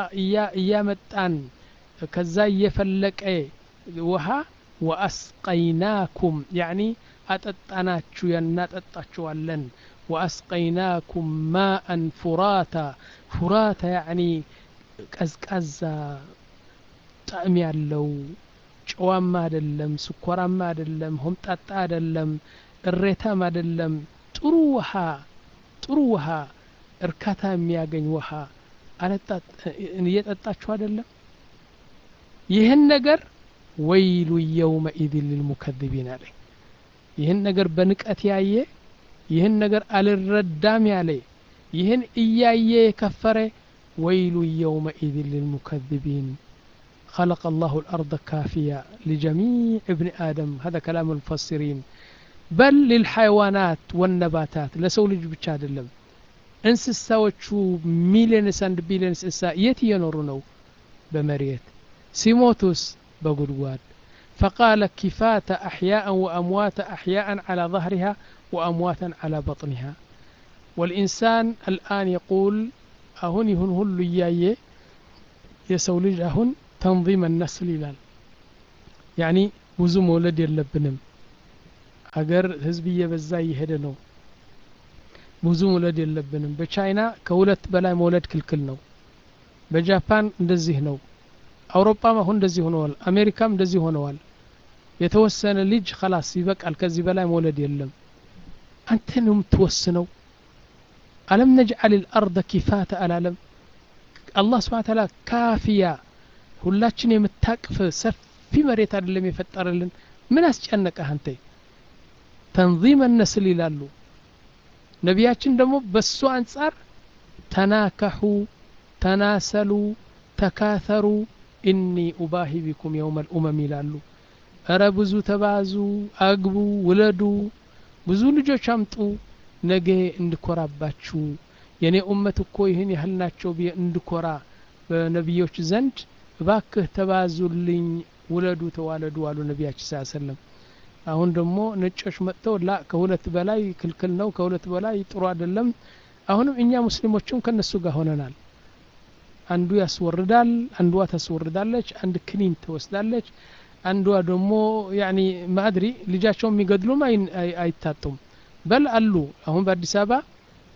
እያመጣን ከዛ እየፈለቀ ውሃ ወአስቀይናኩም ያኒ አጠጣናችሁ እናጠጣችኋለን ወአስቀይናኩም ማአን ፉራታ ፉራታ ያኒ ቀዝቃዛ ጣዕም ያለው ጨዋማ አይደለም ስኳራማ አይደለም ሆምጣጣ አይደለም እሬታም አይደለም ጥሩ ውሃ ጥሩ ውሃ እርካታ የሚያገኝ ውሃ እየጠጣችሁ አይደለም ይህን ነገር ወይሉ የውመኢድን ልልሙከذቢን አለ ይህን ነገር በንቀት ያየ ይህን ነገር አልረዳም ያለ ይህን እያየ የከፈረ ወይሉ የውመኢድን ልልሙከذቢን خلق الله الأرض كافية لجميع ابن آدم هذا كلام المفسرين بل للحيوانات والنباتات لسو ልጅ ብቻ አይደለም እንስሳዎቹ ሚሊየንስ አንድ ቢሊየንስ እንስሳ የት እየኖሩ ነው በመሬት ሲሞቱስ በጉድጓድ فقال كفات أحياء وأموات أحياء على ظهرها وأمواتا على بطنها والإنسان الآن يقول أهن يهن هل إياي يسولج أهن تنظيم النسل ይላል ያኒ ብዙ መውለድ የለብንም ሀገር ህዝብ እየበዛ እየሄደ ነው ብዙ መውለድ የለብንም በቻይና ከሁለት በላይ መውለድ ክልክል ነው በጃፓን እንደዚህ ነው አውሮፓም አሁን እንደዚህ ሆነዋል አሜሪካም እንደዚህ ሆነዋል የተወሰነ ልጅ ከላስ ይበቃል ከዚህ በላይ መውለድ የለም አንተ ነው የምትወስነው አለም ነጅዓል ልአርض ኪፋተ አላለም አላህ ስብን ታላ ካፊያ ሁላችን የምታቅፍ ሰፊ መሬት አይደለም የፈጠረልን ምን አስጨነቀህ አንተ ተንዚመ ነስል ይላሉ ነቢያችን ደግሞ በሱ አንጻር ተናከሑ ተናሰሉ ተካተሩ ኢኒ ኡባሂ ቢኩም የውመ ልኡመም ይላሉ እረ ብዙ ተባዙ አግቡ ውለዱ ብዙ ልጆች አምጡ ነገ እንድኮራባችሁ የእኔ ኡመት እኮ ይህን ያህል ናቸው ብዬ እንድኮራ በነቢዮች ዘንድ እባክህ ተባዙልኝ ውለዱ ተዋለዱ አሉ ነቢያችን ስ ሰለም አሁን ደግሞ ነጮች መጥተው ላ ከሁለት በላይ ክልክል ነው ከሁለት በላይ ጥሩ አይደለም አሁንም እኛ ሙስሊሞችም ከነሱ ጋር ሆነናል አንዱ ያስወርዳል አንዷ ታስወርዳለች አንድ ክኒን ትወስዳለች አንዷ ደግሞ ያኒ ማድሪ ልጃቸው የሚገድሉም አይታጡም በል አሉ አሁን በአዲስ አበባ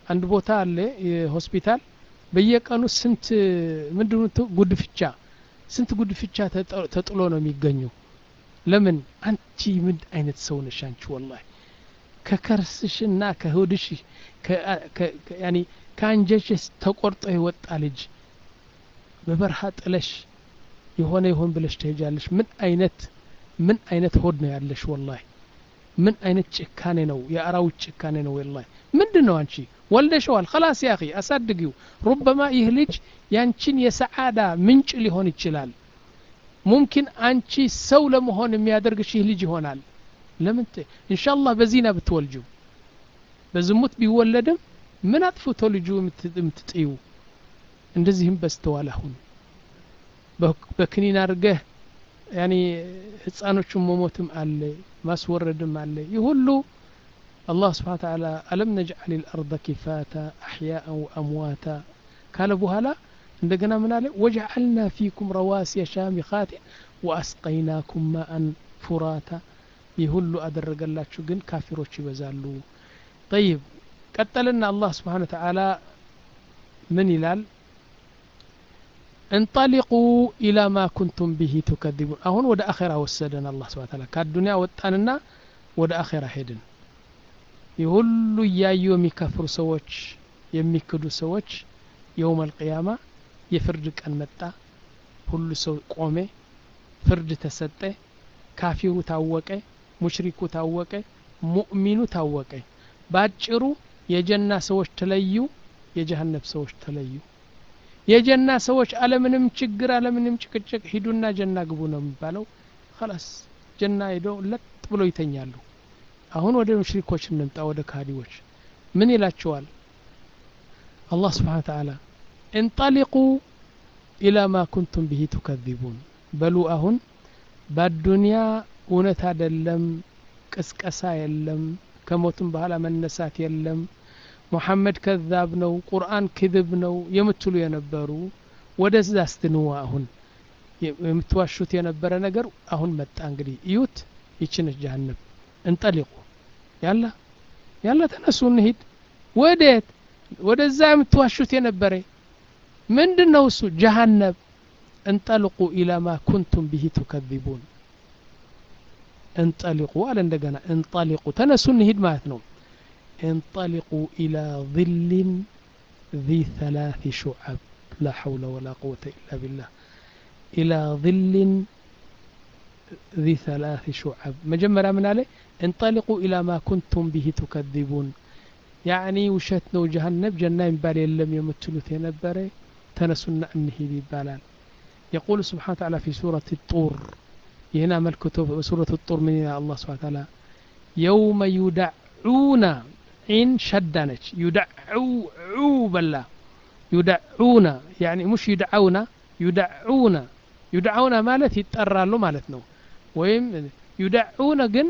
አንድ ቦታ አለ ሆስፒታል በየቀኑ ስንት ምንድነው ጉድፍቻ ስንት ጉድፍቻ ተጥሎ ነው የሚገኘው ለምን አንቺ ምን አይነት ሰው ነሽ አንቺ ወላሂ ከከርስሽና ከሆድሽ ያኒ ከአንጀሽስ ተቆርጦ የወጣ ልጅ በበረሃ ጥለሽ የሆነ ይሆን ብለሽ ትሄጃለሽ ምን አይነት ምን አይነት ሆድ ነው ያለሽ ወላሂ ምን አይነት ጭካኔ ነው የአራዊት ጭካኔ ነው ወላሂ ምንድን ነው አንቺ ወልደሸዋል ከላስ ያኺ አሳድጊው ሩበማ ይህ ልጅ ያንቺን የሰዓዳ ምንጭ ሊሆን ይችላል ሙምኪን አንቺ ሰው ለመሆን የሚያደርግሽ ይህ ልጅ ይሆናል ለምን ኢንሻአላህ በዚና ብትወልጁ በዝሙት ቢወለድም ምን አጥፍቶ ልጁ የምትጥዩ እንደዚህም በስተዋል አሁን በክኒን አድርገህ ያኒ ህፃኖቹን መሞትም አለ ማስወረድም አለ ይህ ሁሉ አላህ ስብሓን ተዓላ አለም ነጅዓል ልአርض ኪፋታ አሕያአን ወአምዋታ ካለ በኋላ እንደገና ምን አለ ወጀዓልና ፊኩም ረዋሲየ ሻሚኻትን ወአስቀይናኩም ማአን ፉራታ ይህ ሁሉ አደረገላችሁ ግን ካፊሮች ይበዛሉ ጠይብ ቀጠልና አላህ ስብሓን ተዓላ ምን ይላል እንጠሊቁ ኢላ ማ ኩንቱም ብሂ ቱከዚቡን አሁን ወደ አኼራ ወሰደን አላህ ስብሓን ተዓላ ከአዱኒያ ወጣንና ወደ አኼራ ሄድን ይህ ሁሉ እያዩ የሚከፍሩ ሰዎች የሚክዱ ሰዎች የውም አልቅያማ የፍርድ ቀን መጣ ሁሉ ሰው ቆሜ ፍርድ ተሰጠ ካፊሩ ታወቀ ሙሽሪኩ ታወቀ ሙእሚኑ ታወቀ ባጭሩ የጀና ሰዎች ተለዩ የጀሃነብ ሰዎች ተለዩ የጀና ሰዎች አለምንም ችግር አለምንም ጭቅጭቅ ሂዱና ጀና ግቡ ነው የሚባለው ከላስ ጀና ሄዶ ለጥ ብሎ ይተኛሉ አሁን ወደ ሙሽሪኮች እንምጣ ወደ ካዲዎች ምን ይላቸዋል አላህ ስብሓን ተዓላ እንጠሊቁ ኢላ ማ ኩንቱም ብሂ ቱከዚቡን በሉ አሁን በአዱንያ እውነት አደለም ቅስቀሳ የለም ከሞትም በኋላ መነሳት የለም ሙሐመድ ከዛብ ነው ቁርአን ክذብ ነው የምትሉ የነበሩ ወደዛ ስትንዋ አሁን የምትዋሹት የነበረ ነገር አሁን መጣ እንግዲህ እዩት ይችነች ጀሃነብ እንጠሊቁ ያላ ያላ ተነሱ እንሂድ ወዴት ወደዛ የምትዋሹት የነበረ ምንድን ነው እሱ ጀሃነብ እንጠልቁ ኢላ ማ ኩንቱም ብሂ ቱከዚቡን እንጠሊቁ አለ እንደገና እንጠሊቁ ተነሱ እንሂድ ማለት ነው እንጠሊቁ ኢላ ظልን ذي ثلاث شعب لا حول ولا قوة إلا بالله إلى ظل ذي ثلاث شعب مجمرة من عليه انطلقوا إلى ما كنتم به تكذبون يعني وشتنا وجهنم جنة ينبال يلم يمتلوث ينبري تنسنا أنه بالال يقول سبحانه وتعالى في سورة الطور هنا ملكته سورة الطور من الله سبحانه وتعالى يوم يدعون عين شدنج يدعو عو بلا يدعون يعني مش يدعون يدعون يدعون ማለት ይጠራሉ ማለት ነው ወይም ዩደዑነ ግን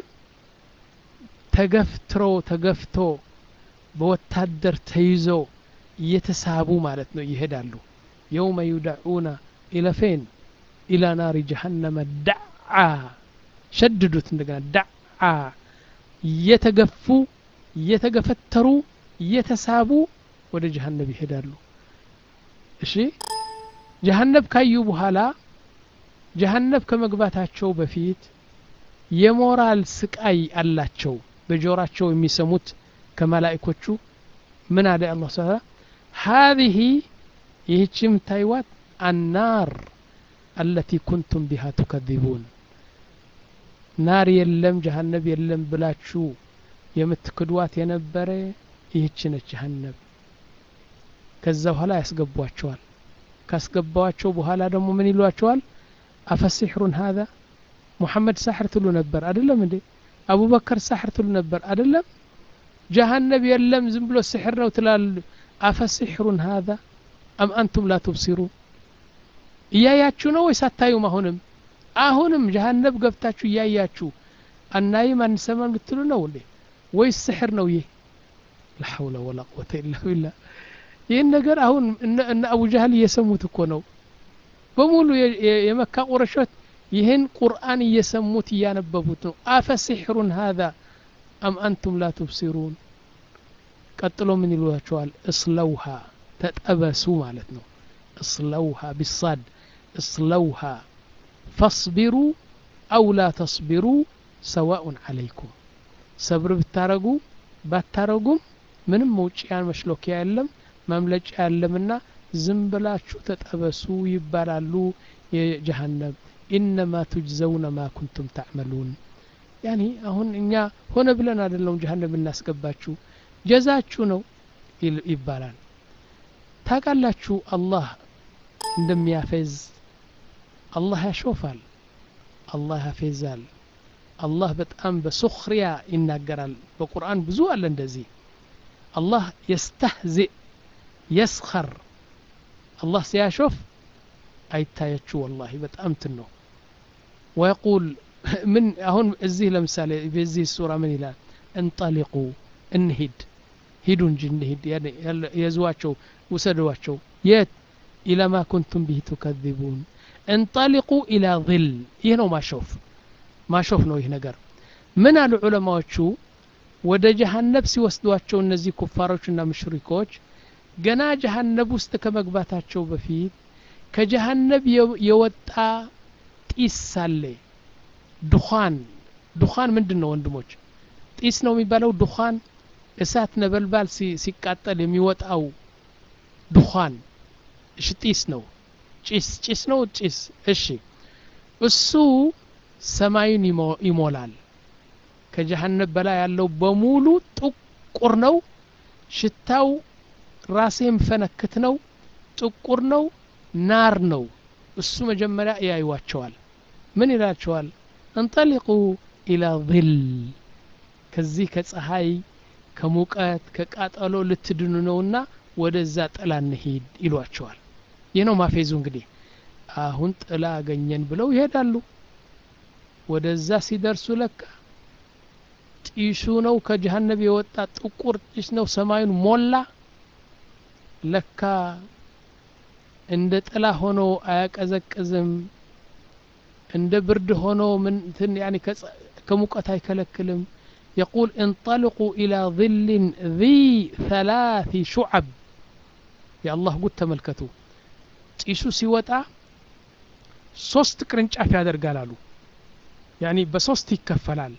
ተገፍትሮ ተገፍቶ በወታደር ተይዞ እየተሳቡ ማለት ነው ይሄዳሉ የውመ ዩደዑነ ኢለ ፌን ኢላ ናሪ ጀሃነመ ዳዓ ሸድዱት እንደገና ዳዓ እየተገፉ እየተገፈተሩ እየተሳቡ ወደ ጀሃነብ ይሄዳሉ እሺ ጀሃነብ ካዩ በኋላ ጀሃነብ ከመግባታቸው በፊት የሞራል ስቃይ አላቸው በጆራቸው የሚሰሙት ከመላእኮቹ ምን አለ አላህ ስብሐ هذه ይህች የምታይዋት አናር አለቲ ኩንቱም ቢሃ ቱከذቡን ናር የለም ጀሃነብ የለም ብላችሁ የምትክዷት የነበረ ይህች ነች ጀሃነብ ከዛ በኋላ ያስገቧቸዋል ካስገባዋቸው በኋላ ደግሞ ምን ይሏቸዋል አፈሲሕሩን ሀዛ ሙሐመድ ሳሕር ትሉ ነበር አደለም እንዴ አቡበከር ሳሕር ትሉ ነበር አደለም ጀሃነብ የለም ዝም ብሎ ስሕር ነው ትላሉ አፈሲሕሩን ሀዛ አም አንቱም ላ ትብሲሩን እያያችሁ ነው ወይስ አታዩም አሁንም አሁንም ጀሃነብ ገብታችሁ እያያችሁ አናይም አንሰማን ብትሉ ነው እንዴ ወይስ ስሕር ነው ይህ ላሐውለ ወላ ቁወተ ኢላ ቢላህ ይህን ነገር አሁን እነ አቡ ጃህል እየሰሙት እኮ ነው በሙሉ የመካ ቁረሾች ይህን ቁርአን እየሰሙት እያነበቡት ነው አፈ ሲሕሩን ሀዛ አም አንቱም ላ ትብሲሩን ቀጥሎ ምን ይሏቸዋል እስለውሃ ተጠበሱ ማለት ነው እስለውሃ ቢሳድ እስለውሃ ፈስቢሩ አው ላ ተስቢሩ ሰዋኡን አለይኩም ሰብር ብታረጉ ባታረጉም ምንም መውጭያ መሽሎኪያ የለም ማምለጫ የለምና ዝም ብላችሁ ተጠበሱ ይባላሉ የጀሃነም ኢነማ ቱጅዘውነ ማ ኩንቱም ታዕመሉን ያኒ አሁን እኛ ሆነ ብለን አይደለም ጀሃነም እናስገባችሁ ጀዛችሁ ነው ይባላል ታውቃላችሁ አላህ እንደሚያፌዝ አላህ ያሾፋል አላህ ያፌዛል አላህ በጣም በሱኽሪያ ይናገራል በቁርአን ብዙ አለ እንደዚህ አላህ የስተህዚእ የስኸር አላህ ሲያሾፍ አይታያችሁ ወላሂ በጣም ትን ነው ወየቁል ምን አሁን እዚህ ለምሳሌ በዚህ ሱራ ምን ይላል እንጠሊቁ እንሂድ ሂዱ እንጂ እንሂድ የዝዋቸው ውሰዷቸው የት ኢለማ ኩንቱም ቢህ ቱከذቡን እንጠሊቁ ኢላ ظል ይህ ነው ማሾፍ ማሾፍ ነው ይህ ነገር ምን አሉ ዑለማዎቹ ወደ ጀሃነብ ሲወስዷቸው እነዚህ ኩፋሮችና ምሽሪኮች ገና ጀሃነብ ውስጥ ከመግባታቸው በፊት ከጀሃነብ የወጣ ጢስ ሳለ ዱኻን ዱኻን ምንድን ነው ወንድሞች ጢስ ነው የሚባለው ዱኻን እሳት ነበልባል ሲቃጠል የሚወጣው ዱኻን እሺ ጢስ ነው ጭስ ጭስ ነው ጭስ እሺ እሱ ሰማዩን ይሞላል ከጀሃነብ በላይ ያለው በሙሉ ጥቁር ነው ሽታው ራሴ የሚፈነክት ነው ጥቁር ነው ናር ነው እሱ መጀመሪያ ያዩዋቸዋል ምን ይላቸዋል እንጠሊቁ ኢላ ظል ከዚህ ከፀሐይ ከሙቀት ከቃጠሎ ልትድኑ ነውና ወደዛ ጥላ እንሂድ ይሏቸዋል ይህ ነው ማፌዙ እንግዲህ አሁን ጥላ አገኘን ብለው ይሄዳሉ ወደዛ ሲደርሱ ለካ ጢሱ ነው ከጀሃነብ የወጣ ጥቁር ጢስ ነው ሰማዩን ሞላ ለካ እንደ ጥላ ሆኖ አያቀዘቅዝም እንደ ብርድ ሆኖ ምንትን ያኒ ከሙቀት አይከለክልም يقول انطلقوا إلى ظل ذي ثلاث شعب يا الله قلت تملكتوا ጢሱ ሲወጣ ሶስት ቅርንጫፍ ያደርጋል አሉ ያኒ በሶስት ይከፈላል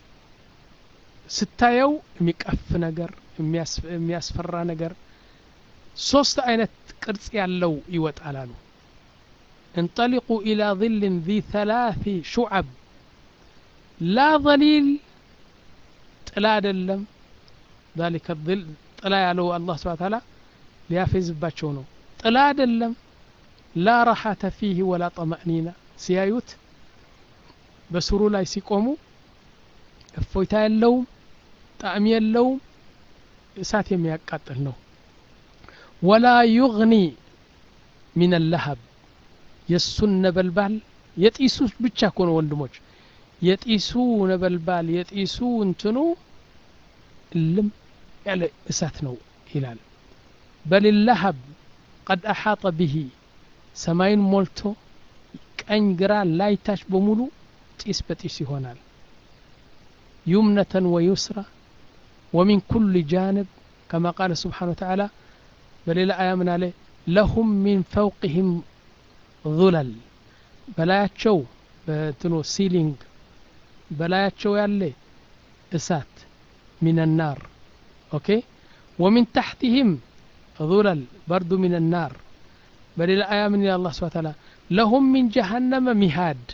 ስታየው የሚቀፍ ነገር የሚያስፈራ ነገር ሶስት አይነት ቅርጽ ያለው ይወጣል አሉ انطلقوا إلى ظل ذي ثلاث شعب لا ظليل ጥላ አይደለም ذلك الظل ጥላ ያለው አላህ ስብሐ ተዓላ ሊያፌዝባቸው ነው ጥላ አይደለም ላ ረሓተ ፊህ ወላ ጠመእኒና ሲያዩት በስሩ ላይ ሲቆሙ እፎይታ የለውም ጣዕም የለውም እሳት የሚያቃጥል ነው ወላ ዩግኒ ሚን ለሀብ የእሱን ነበልባል የጢሱ ብቻ እኮ ነው ወንድሞች የጢሱ ነበልባል የጢሱ እንትኑ እልም ያለ እሳት ነው ይላል በል ለሀብ ቀድ አሓጠ ብሂ ሰማይን ሞልቶ ቀኝ ግራ ላይታች በሙሉ ጢስ በጢስ ይሆናል ዩምነተን ወዩስራ ወሚን ኩል ጃንብ ከማ ቃለ ስብሓን ወተዓላ በሌላ አያ ምን አለ ለሁም ሚን ፈውቅህም ዙለል በላያቸው በትኖ ሲሊንግ በላያቸው ያለ እሳት ሚን ናር ኦኬ ወሚን ታሕትህም ዙለል በርዱ ሚን ናር በሌላ አያ ምን ይላል አላህ ስብሐ ተዓላ ለሁም ሚን ጀሃነመ ሚሃድ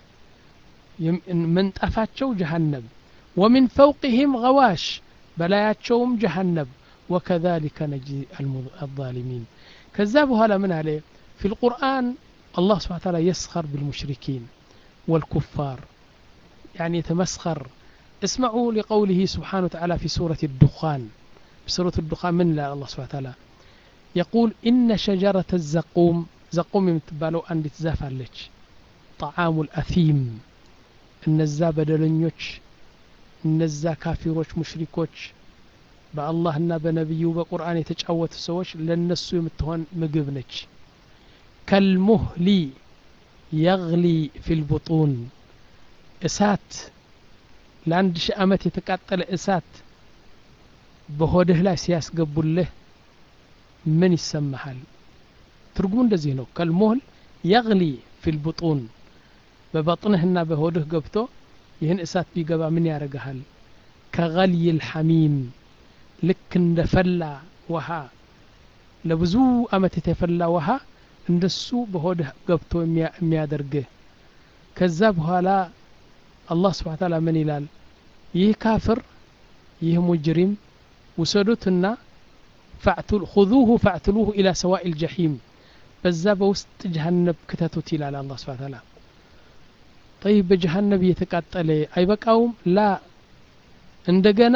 ምንጣፋቸው ጀሃነም ወሚን ፈውቅህም ገዋሽ በላያቸውም ጀሃነም ወከዛሊከ ነጅዚ አልዛሊሚን ከዛ በኋላ ምን አለ ፊ ልቁርአን الله سبحانه وتعالى يسخر بالمشركين والكفار يعني يتمسخر اسمعوا لقوله سبحانه وتعالى في سورة الدخان في سورة الدخان من لا الله سبحانه وتعالى يقول إن شجرة الزقوم زقوم يمتبالو أن تزافلج طعام الأثيم እነዛ በደለኞች እነዛ ካፊሮች ሙሽሪኮች በአላህና በነቢዩ በቁርአን የተጫወቱ ሰዎች ለነሱ የምትሆን ምግብ ነች ከልሙህሊ የግሊ ፊልቡጡን እሳት ለአንድ ሺህ ዓመት የተቃጠለ እሳት በሆድህ ላይ ሲያስገቡልህ ምን ይሰማሃል ትርጉሙ እንደዚህ ነው ከልሞህል የግሊ ፊል ቡጡን በበጥንህና በሆድህ ገብቶ ይህን እሳት ቢገባ ምን ያደርግሃል ከገልይ ልሐሚም ልክ እንደ ፈላ ውሃ ለብዙ አመት የተፈላ ውሃ እንደሱ በሆድህ ገብቶ የሚያደርግህ ከዛ በኋላ አላህ ስብሓን ታላ ምን ይላል ይህ ካፍር ይህ ሙጅሪም ውሰዱትና ሁذوه فاعتلوه إلى سواء الجحيم በዛ በውስጥ ጀሃነብ ክተቱት ይላል አላህ ስብሓን ታላ ጠይብ በጀሃነብ እየተቃጠለ አይበቃውም ላ እንደገና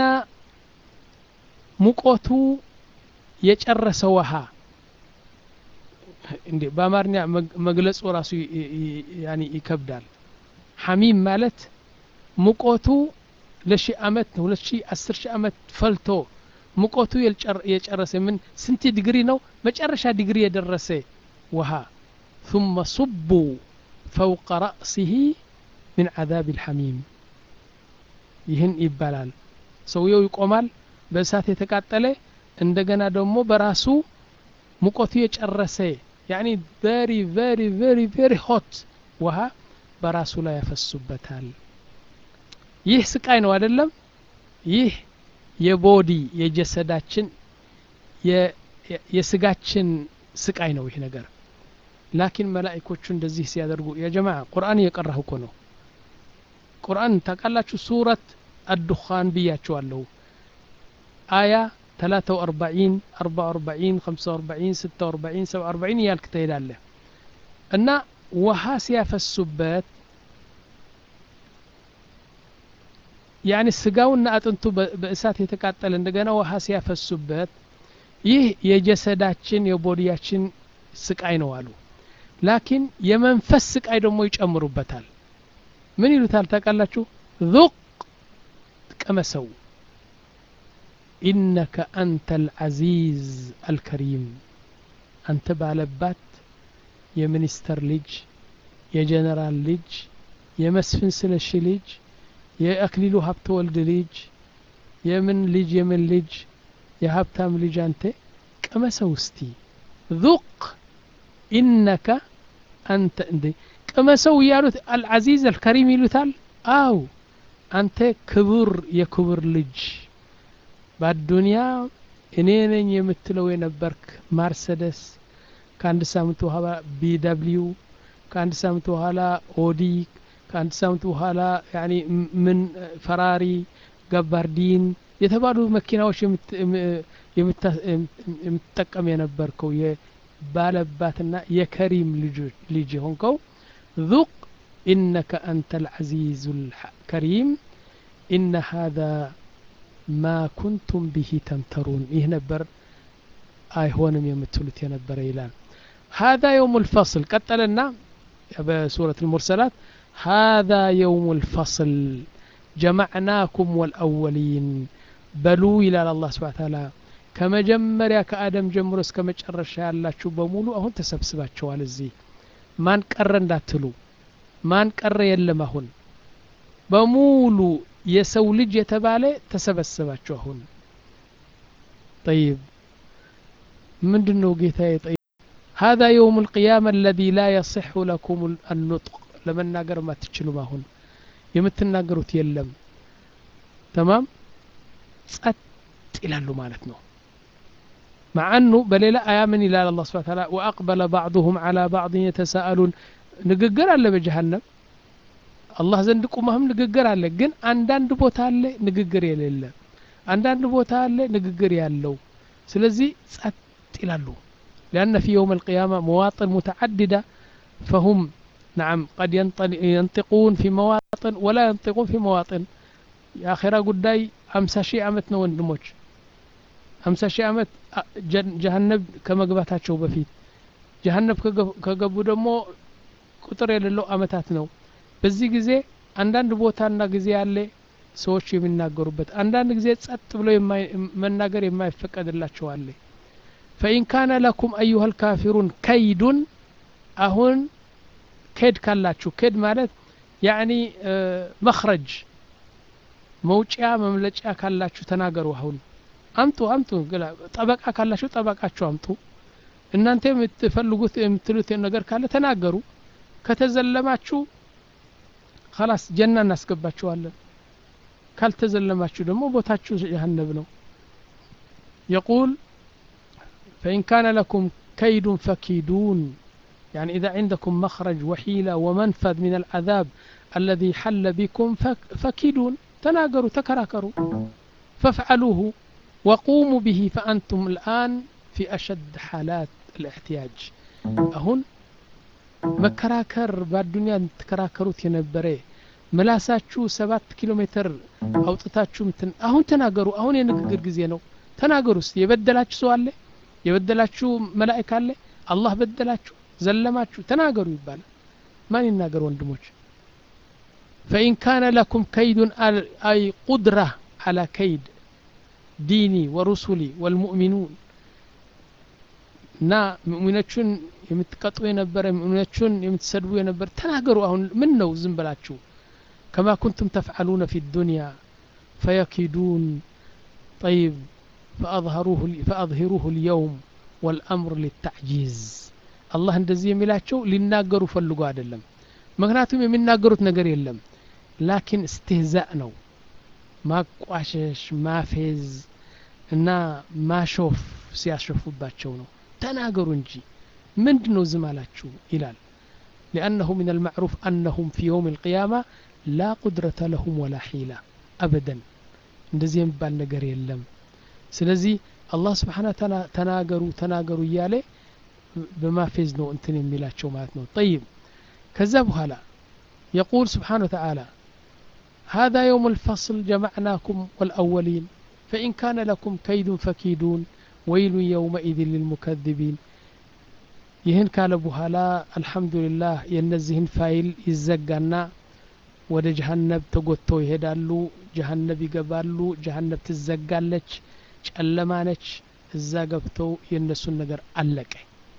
ሙቆቱ የጨረሰ ውሃ እንዴ በአማርኛ መግለጹ ራሱ ያኒ ይከብዳል ሐሚም ማለት ሙቆቱ ለሺህ አመት ሁለት ሺህ አስር ሺህ አመት ፈልቶ ሙቆቱ የጨረሰ ምን ስንት ዲግሪ ነው መጨረሻ ዲግሪ የደረሰ ውሃ ثم صبوا فوق رأسه من عذاب الحميم ይህን ይባላል ሰውየው ይቆማል በእሳት የተቃጠለ እንደገና ደግሞ በራሱ ሙቀቱ የጨረሰ ያኒ ቨሪ ቨሪ ቨሪ ቨሪ ሆት ውሃ በራሱ ላይ ያፈሱበታል ይህ ስቃይ ነው አይደለም ይህ የቦዲ የጀሰዳችን የስጋችን ስቃይ ነው ይህ ነገር ላኪን መላኢኮቹ እንደዚህ ሲያደርጉ የጀማ ቁርአን እየቀራሁ እኮ ነው ቁርአን ታውቃላችሁ ሱረት አዱኻን ብያችኋለሁ አያ 43 44 45 46 47 እያልክ ትሄዳለህ እና ውሃ ሲያፈሱበት ያኒ ስጋውና አጥንቱ በእሳት የተቃጠለ እንደገና ውሃ ሲያፈሱበት ይህ የጀሰዳችን የቦዲያችን ስቃይ ነው አሉ ላኪን የመንፈስ ስቃይ ደግሞ ይጨምሩበታል ምን ይሉታል ታውቃላችሁ ذق ቀመሰው ኢነከ አንተ አልዓዚዝ አልከሪም አንተ ባለባት የሚኒስተር ልጅ የጀነራል ልጅ የመስፍን ስለሺ ልጅ የአክሊሉ ሀብተ ወልድ ልጅ የምን ልጅ የምን ልጅ የሀብታም ልጅ አንተ ቅመሰው እስቲ ذق ኢነከ አንተ እንዴ ቅመሰው እያሉት አልዓዚዝ አልከሪም ይሉታል አው አንተ ክቡር የክቡር ልጅ በአዱንያ እኔ ነኝ የምትለው የነበርክ ማርሰደስ ከአንድ ሳምንት በኋላ ቢደብሊው ከአንድ ሳምንት በኋላ ኦዲ ከአንድ ሳምንት በኋላ ያኒ ምን ፈራሪ ገባርዲን የተባሉ መኪናዎች የምትጠቀም የነበርከው የባለባትና የከሪም ልጅ የሆንከው ذق إنك أنت العزيز الكريم إن هذا ما كنتم به تمترون إيه نبر آي هونم يمتلت ينبر إلان هذا يوم الفصل قتلنا بسورة المرسلات هذا يوم الفصل جمعناكم والأولين بلو إلى الله سبحانه وتعالى ከመጀመሪያ ከአደም ጀምሮ እስከ መጨረሻ ያላችሁ በሙሉ አሁን ተሰብስባችኋል እዚህ ማን ቀረ እንዳትሉ ማን ቀረ የለም አሁን በሙሉ የሰው ልጅ የተባለ ተሰበሰባችሁ አሁን ጠይብ ምንድን ነው ጌታ ጠይብ هذا يوم القيامة الذي لا يصح لكم النطق ለመናገር ማትችሉም አሁን የምትናገሩት የለም ተማም ጸጥ ይላሉ ማለት ነው مع أنه بليلة آية من إلى الله سبحانه وتعالى وأقبل بعضهم على بعض يتساءلون نققر على بجهنم الله ዘንድ ቁመህም ንግግር አለ ግን አንዳንድ ቦታ አለ ንግግር የሌለ አንዳንድ ቦታ አለ ንግግር ያለው ስለዚህ ጸጥ ይላሉ لأن في يوم القيامة مواطن متعددة فهم نعم قد ينطقون في مواطن ولا ينطقون في مواطن የአኼራ ጉዳይ አምሳ ሺህ ዓመት ነው ወንድሞች አምሳ ሺህ ዓመት ጀሀነብ ከመግባታቸው በፊት ጀሀነብ ከገቡ ደግሞ ቁጥር የሌለው አመታት ነው በዚህ ጊዜ አንዳንድ ቦታና ጊዜ ያለ ሰዎች የሚናገሩበት አንዳንድ ጊዜ ጸጥ ብሎ መናገር የማይፈቀድላቸው አለ ፈኢን ካነ ለኩም አዩሃ ልካፊሩን ከይዱን አሁን ኬድ ካላችሁ ኬድ ማለት ያኒ መክረጅ መውጫ መምለጫ ካላችሁ ተናገሩ አሁን አምጡ አምጡ ግላ- ጠበቃ ካላችሁ ጠበቃችሁ አምጡ እናንተ የምትፈልጉት የምትሉት ነገር ካለ ተናገሩ ከተዘለማችሁ خلاص ጀና እናስገባችኋለን ካልተዘለማችሁ ደግሞ ቦታችሁ ጀሀነም ነው يقول فإن كان لكم كيد فكيدون يعني إذا عندكم مخرج وحيلة ومنفذ من العذاب الذي حل بكم فك- فكيدون تناقروا تكراكروا فافعلوه وقوموا به فأنتم الآن في أشد حالات الاحتياج أهون መከራከር በአዱኒያ ተከራከሩት የነበረ ምላሳችሁ ሰባት ኪሎ ሜትር አውጥታችሁ ምትን አሁን ተናገሩ አሁን የንግግር ጊዜ ነው ተናገሩ እስቲ የበደላችሁ ሰው አለ የበደላችሁ መላእክ አለ አላህ በደላችሁ ዘለማችሁ ተናገሩ ይባላል ማን ይናገር ወንድሞች فإن كان لكم كيد ال- أي قدرة على كيد ديني ورسلي والمؤمنون እና ሙእሚኖቹን የምትቀጡ የነበረ ሙእሚኖቹን የምትሰድቡ የነበረ ተናገሩ አሁን ምን ነው ዝም ብላችሁ ከማ ኩንቱም ተፍዓሉነ ፊ ዱንያ ፈየኪዱን ጠይብ ፈአظሂሩሁ ልየውም ወልአምር ሊታዕጂዝ አላህ እንደዚህ የሚላቸው ሊናገሩ ፈልጎ አይደለም ምክንያቱም የሚናገሩት ነገር የለም ላኪን እስትህዛእ ነው ማቋሸሽ ማፌዝ እና ማሾፍ ሲያሾፉባቸው ነው ተናገሩ እንጂ ምንድን ነው ዝም አላችሁ ይላል ሊአነሁ ምን አልማዕሩፍ አነሁም ፊ የውም ልቅያማ ላ ቁድረተ ለሁም ወላ ሒላ አበደን እንደዚህ የሚባል ነገር የለም ስለዚህ አላህ ስብሓን ተላ ተናገሩ ተናገሩ እያለ በማፌዝ ነው እንትን የሚላቸው ማለት ነው ጠይብ ከዛ በኋላ يقول سبحانه وتعالى هذا يوم الفصل جمعناكم والأولين فإن كان لكم كيد فكيدون ويل يومئذ للمكذبين ይህን ካለ በኋላ አልሐምዱሊላህ የእነዚህን ፋይል ይዘጋና ወደ ጀሀነብ ተጎተው ይሄዳሉ ጀሀነብ ይገባሉ ጀሀነብ ትዘጋለች ጨለማ ነች እዛ ገብተው የእነሱን ነገር አለቀ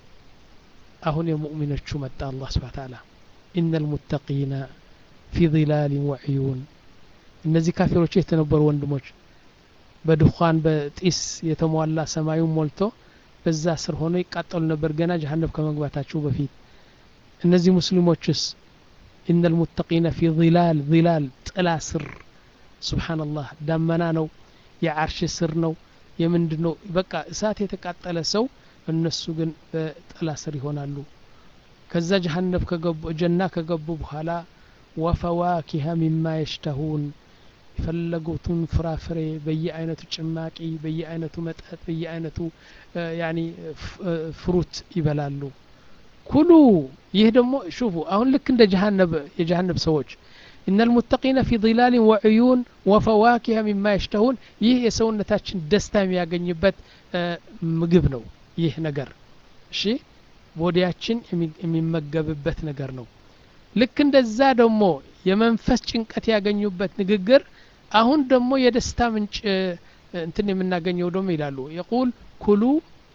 አሁን የሙእሚኖቹ መጣ አላህ ስብሓ ተዓላ ኢነ ልሙተቂነ ፊ ظላልን ወዕዩን እነዚህ ካፊሮች የተነበሩ ወንድሞች በድኳን በጢስ የተሟላ ሰማዩን ሞልቶ በዛ ስር ሆኖ ይቃጠሉ ነበር ገና ጀሀነብ ከመግባታቸው በፊት እነዚህ ሙስሊሞችስ ኢነ ልሙተቂነ ፊ ظላል ظላል ጥላ ስር ስብሓንላህ ዳመና ነው የዓርሽ ስር ነው የምንድ ነው በቃ እሳት የተቃጠለ ሰው እነሱ ግን በጥላ ስር ይሆናሉ ከዛ ጀሀነብ ከገቡ ጀና ከገቡ በኋላ ወፈዋኪሀ ሚማ የሽተሁን የፈለጉትን ፍራፍሬ በየአይነቱ ጭማቂ በየአይነቱ መጠጥ በየአይነቱ ያኒ ፍሩት ይበላሉ ኩሉ ይህ ደግሞ ሹፉ አሁን ልክ እንደ ጀሃነብ የጀሃነብ ሰዎች إن المتقين في ظلال وعيون وفواكه مما يشتهون ይህ የሰውነታችን ደስታ የሚያገኝበት ምግብ ነው ይህ ነገር እሺ ቦዲያችን የሚመገብበት ነገር ነው ልክ እንደዛ ደግሞ የመንፈስ ጭንቀት ያገኙበት ንግግር አሁን ደግሞ የደስታ ምንጭ እንትን የምናገኘው ደግሞ ይላሉ የቁል ኩሉ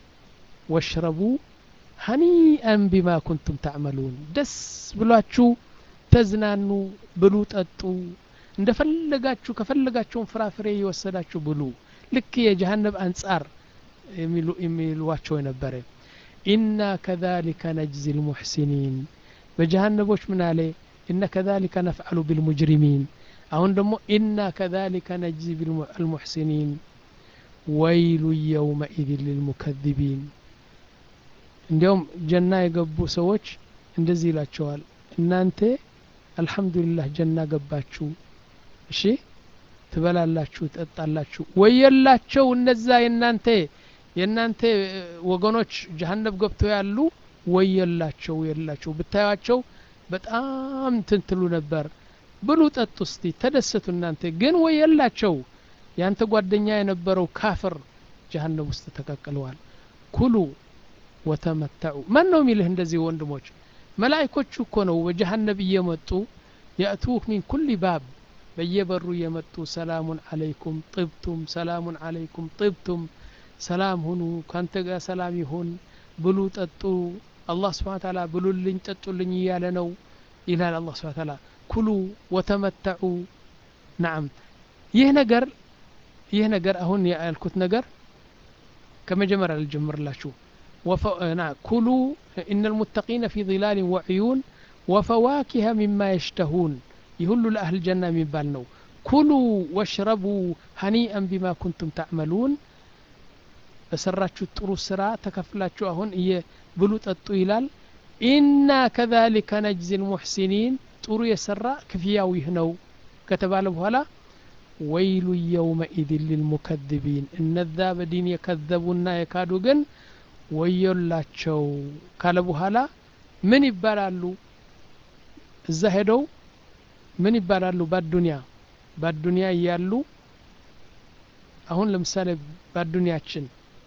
ወሽረቡ ሀኒአን ቢማ ኩንቱም ታዕመሉን ደስ ብሏችሁ ተዝናኑ ብሉ ጠጡ እንደፈለጋችሁ ከፈለጋቸውን ፍራፍሬ የወሰዳችሁ ብሉ ልክ የጀሃነብ አንጻር የሚሏቸው የነበረ ኢና ከዛሊከ ነጅዚ ልሙሕሲኒን በጀሃነቦች ምን አለ إن كذلك نفعل بالمجرمين أهون دمو إنا كذلك نجزي المحسنين ويل يومئذ للمكذبين እንዲያውም ጀና የገቡ ሰዎች እንደዚህ ይላቸዋል እናንተ አልሐምዱሊላህ ጀና ገባችሁ እሺ ትበላላችሁ ትጠጣላችሁ ወየላቸው እነዛ የእናንተ የእናንተ ወገኖች ጀሀነብ ገብተው ያሉ ወየላቸው የላቸው ብታዩቸው በጣም ትንትሉ ነበር ብሉ ጠጡ እስቲ ተደሰቱ እናንተ ግን ወይ የላቸው ያንተ ጓደኛ የነበረው ካፍር ጀሀነም ውስጥ ተቀቅለዋል ኩሉ ወተመተዑ ማን ነው የሚልህ እንደዚህ ወንድሞች መላይኮቹ እኮ ነው በጀሀነብ እየመጡ የእቱክ ሚን ኩል ባብ በየበሩ እየመጡ ሰላሙን አለይኩም ጥብቱም ሰላሙን አለይኩም ጥብቱም ሰላም ሁኑ ካንተ ጋር ሰላም ይሁን ብሉ ጠጡ አላህ ስብሓን ታላ ብሉልኝ ጠጡልኝ እያለ ነው ይላል አላህ ስብሓን ታላ ኩሉ ወተመተዑ ናም ይህ ነገር ይህ ነገር አሁን ያልኩት ነገር ከመጀመሪያ ልጀምርላችሁ ኩሉ ኢነ ልሙተቂነ ፊ ظላል ወዕዩን ወፈዋኪሀ ሚማ የሽተሁን ይህ ሁሉ ለአህል ጀና የሚባል ነው ኩሉ ወሽረቡ ሀኒአን ቢማ ኩንቱም ታዕመሉን በሰራችሁት ጥሩ ስራ ተከፍላችሁ አሁን ብሉ ጠጡ ይላል ኢና ከዛሊከ ነጅዚ ልሙሕሲኒን ጥሩ የሰራ ክፍያው ይህ ነው ከተባለ በኋላ ወይሉ የውመኢድን ሊልሙከذቢን እነዛ በዲን የከዘቡና የካዱ ግን ወዮላቸው ካለ በኋላ ምን ይባላሉ እዛ ሄደው ምን ይባላሉ ባዱንያ ባዱንያ እያሉ አሁን ለምሳሌ ባዱንያችን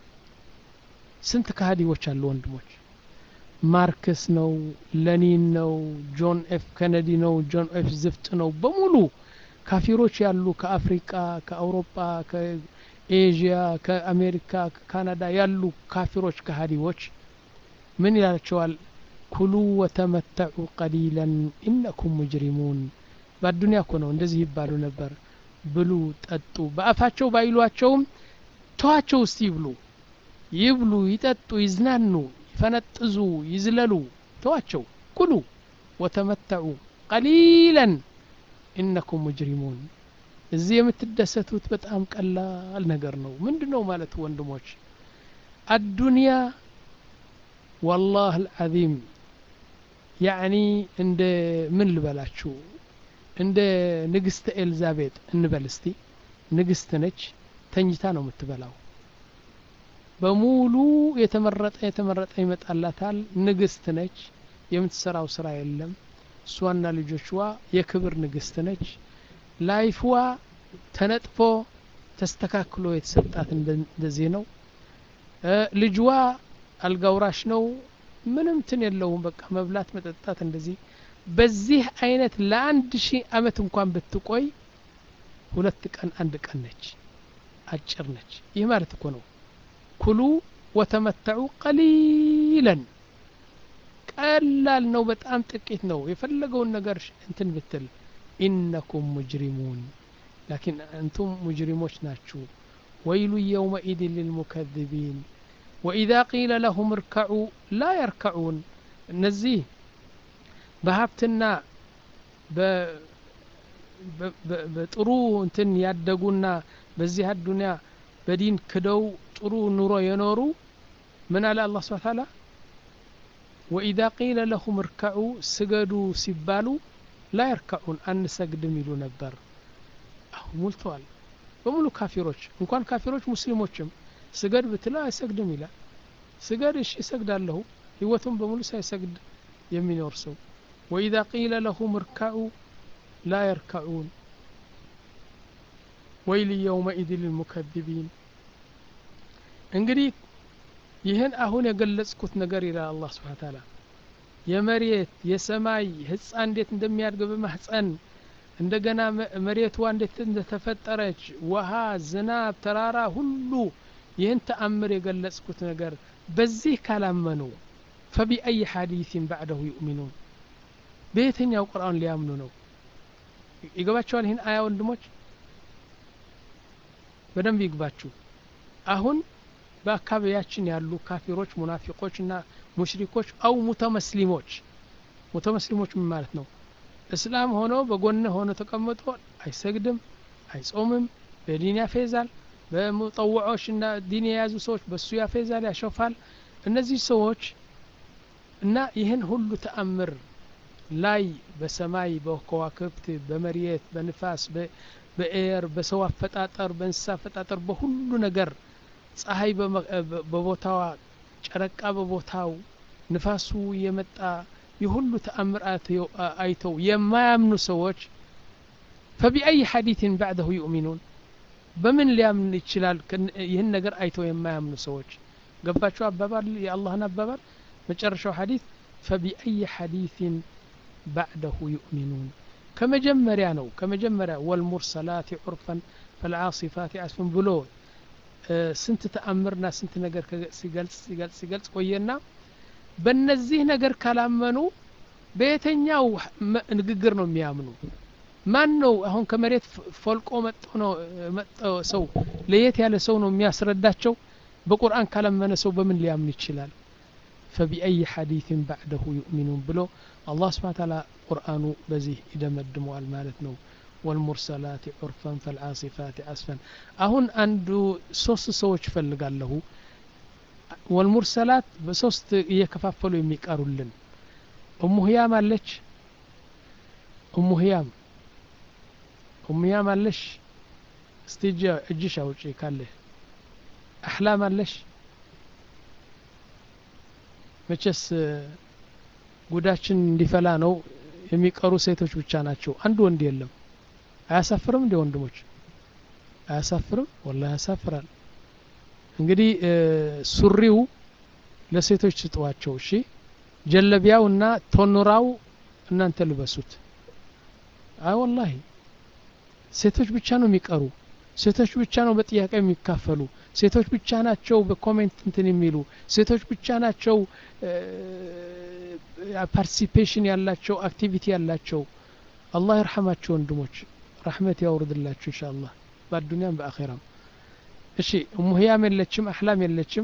ስንት ከሃዲዎች አሉ ወንድሞች ማርክስ ነው ለኒን ነው ጆን ኤፍ ከነዲ ነው ጆን ኤፍ ዝፍጥ ነው በሙሉ ካፊሮች ያሉ ከአፍሪቃ ከአውሮፓ ከኤዥያ ከአሜሪካ ከካናዳ ያሉ ካፊሮች ከሃዲዎች ምን ይላቸዋል ኩሉ ወተመተዑ ቀሊላን ኢነኩም ሙጅሪሙን በአዱኒያ እኮ ነው እንደዚህ ይባሉ ነበር ብሉ ጠጡ በአፋቸው ባይሏቸውም ተዋቸው እስቲ ይብሉ ይብሉ ይጠጡ ይዝናኑ ይፈነጥዙ ይዝለሉ ተዋቸው ኩሉ ወተመተዑ ቀሊላን ኢነኩም ሙጅሪሙን እዚህ የምትደሰቱት በጣም ቀላል ነገር ነው ምንድ ነው ማለት ወንድሞች አዱንያ ወላህ አልዓዚም ያዕኒ እንደ ምን ልበላችሁ እንደ ንግስተ ኤልዛቤጥ እንበል እስቲ ንግስት ነች ተኝታ ነው የምትበላው በሙሉ የተመረጠ የተመረጠ ይመጣላታል ንግስት ነች የምትሰራው ስራ የለም እሷና ልጆችዋ የክብር ንግስት ነች ላይፍዋ ተነጥፎ ተስተካክሎ የተሰጣት እንደዚህ ነው ልጅዋ አልጋውራሽ ነው ምንም ትን የለውም በቃ መብላት መጠጣት እንደዚህ በዚህ አይነት ለአንድ ሺህ አመት እንኳን ብትቆይ ሁለት ቀን አንድ ቀን ነች አጭር ነች ይህ ማለት እኮ ነው ኩሉ ወተመተዑ ቀሊለን ቀላል ነው በጣም ጥቂት ነው የፈለገውን ነገር እንትን ብትል ኢነኩም ሙጅሪሙን ላኪን አንቱም ሙጅሪሞች ናችሁ ወይሉ የውመኢድን ልልሙከذቢን ወኢዛ ቂለ ለሁም እርከዑ ላ የርከዑን እነዚህ በሀብትና በጥሩ እንትን ያደጉና በዚህ አዱንያ በዲን ክደው ጥሩ ኑሮ የኖሩ ምን አለ አላህ ስብሓ ታላ ወኢዛ ቂለ ለሁም እርከዑ ስገዱ ሲባሉ ላ የርከዑን አንሰግድም ይሉ ነበር አሁን ሙልተዋል በሙሉ ካፊሮች እንኳን ካፊሮች ሙስሊሞችም ስገድ ብትለው አይሰግድም ይላል ስገድ እሺ እሰግዳለሁ ህይወቱም በሙሉ ሳይሰግድ የሚኖር ሰው ወኢዛ ቂለ ለሁም እርከዑ ላ የርከዑን ወይል የውመኢድ ልልሙከذቢን እንግዲህ ይህን አሁን የገለጽኩት ነገር ይላል አላህ ስብሓን ታላ የመሬት የሰማይ ህፃን እንዴት እንደሚያድግ በማህፀን እንደገና መሬቷ እንዴት እንደተፈጠረች ውሃ ዝናብ ተራራ ሁሉ ይህን ተአምር የገለጽኩት ነገር በዚህ ካላመኑ ፈቢአይ ሐዲثን ባዕደሁ ዩእሚኑን በየትኛው ቁርአን ሊያምኑ ነው ይገባቸዋል ይህን አያ ወንድሞች በደንብ ይግባችሁ አሁን በአካባቢያችን ያሉ ካፊሮች ሙናፊቆች እና ሙሽሪኮች አው ሙተመስሊሞች ሙተመስሊሞች ምን ማለት ነው እስላም ሆኖ በጎን ሆኖ ተቀምጦ አይሰግድም አይጾምም በዲን ያፌዛል በሙጠውዖች እና ዲን የያዙ ሰዎች በሱ ያፌዛል ያሾፋል እነዚህ ሰዎች እና ይህን ሁሉ ተአምር ላይ በሰማይ በከዋክብት በመሬት በንፋስ በኤር በሰው አፈጣጠር በእንስሳ አፈጣጠር በሁሉ ነገር ፀሐይ በቦታዋ ጨረቃ በቦታው ንፋሱ የመጣ የሁሉ ተአምር አይተው የማያምኑ ሰዎች ፈቢአይ ሐዲትን ባዕደሁ ዩእሚኑን በምን ሊያምን ይችላል ይህን ነገር አይተው የማያምኑ ሰዎች ገባቸው አባባል የአላህን አባባል መጨረሻው ሐዲት ፈቢአይ ሐዲትን ባዕደሁ ዩእሚኑን ከመጀመሪያ ነው ከመጀመሪያ ወልሙርሰላት ዑርፈን ፈልዓሲፋት አስፍን ብሎ ስንት ተአምርና ስንት ነገር ሲገልጽ ሲገልጽ ሲገልጽ ቆየና በእነዚህ ነገር ካላመኑ በየተኛው ንግግር ነው የሚያምኑ ማን ነው አሁን ከመሬት ፎልቆ መጥቶ ነው መጥቶ ሰው ለየት ያለ ሰው ነው የሚያስረዳቸው በቁርአን ካላመነ ሰው በምን ሊያምን ይችላል ፈቢአይ ሐዲትን ባዕደሁ ዩእሚኑን ብሎ አላህ ስብሓን ታላ ቁርአኑ በዚህ ይደመድመዋል ማለት ነው ወልሙርሰላት ዑርፈን ፈልዓሲፋት አስፈን አሁን አንዱ ሶስት ሰዎች እፈልጋለሁ ወልሙርሰላት በሶስት እየከፋፈሉ የሚቀሩልን እሙ ህያም አለች እሙ ህያም እሙ ህያም አለሽ እስቲ እጅሽ አውጪ ካለሽ አሕላም አለሽ መቼስ ጉዳችን እንዲፈላ ነው የሚቀሩ ሴቶች ብቻ ናቸው አንድ ወንድ የለም አያሳፍርም እንዲ ወንድሞች አያሳፍርም ወላ ያሳፍራል እንግዲህ ሱሪው ለሴቶች ስጠዋቸው እሺ ጀለቢያው እና ቶኑራው እናንተ ልበሱት አይ ወላሂ ሴቶች ብቻ ነው የሚቀሩ ሴቶች ብቻ ነው በጥያቄ የሚካፈሉ ሴቶች ብቻ ናቸው በኮሜንት እንትን የሚሉ ሴቶች ብቻ ናቸው ፓርቲሲፔሽን ያላቸው አክቲቪቲ ያላቸው አላህ ይርሐማቸው ወንድሞች ረሕመት ያውርድላችሁ እንሻ አላህ በአዱኒያም በአኼራም እሺ እሙ ህያም የለችም አሕላም የለችም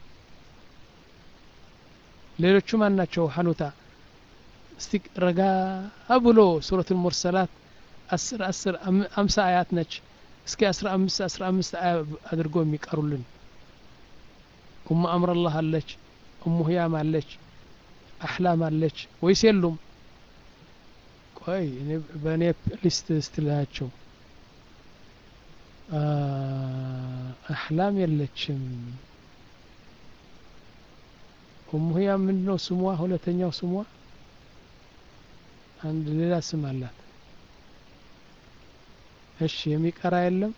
ሌሎቹ ማን ናቸው ሐኑታ እስቲ ረጋ ብሎ ሱረት ልሙርሰላት አስር አስር አምሳ አያት ነች እስኪ አስራ አምስት አስራ አምስት አያ አድርጎ የሚቀሩልን ኡሙ አምረላህ አለች እሙ ህያም አለች አሕላም አለች ወይስ የሉም ቆይ በእኔ ሊስት ስትላቸው አሕላም የለችም ኡሙ ህያም ምንድነው ስሟ ሁለተኛው ስሟ አንድ ሌላ ስም አላት እሺ የሚቀራ የለም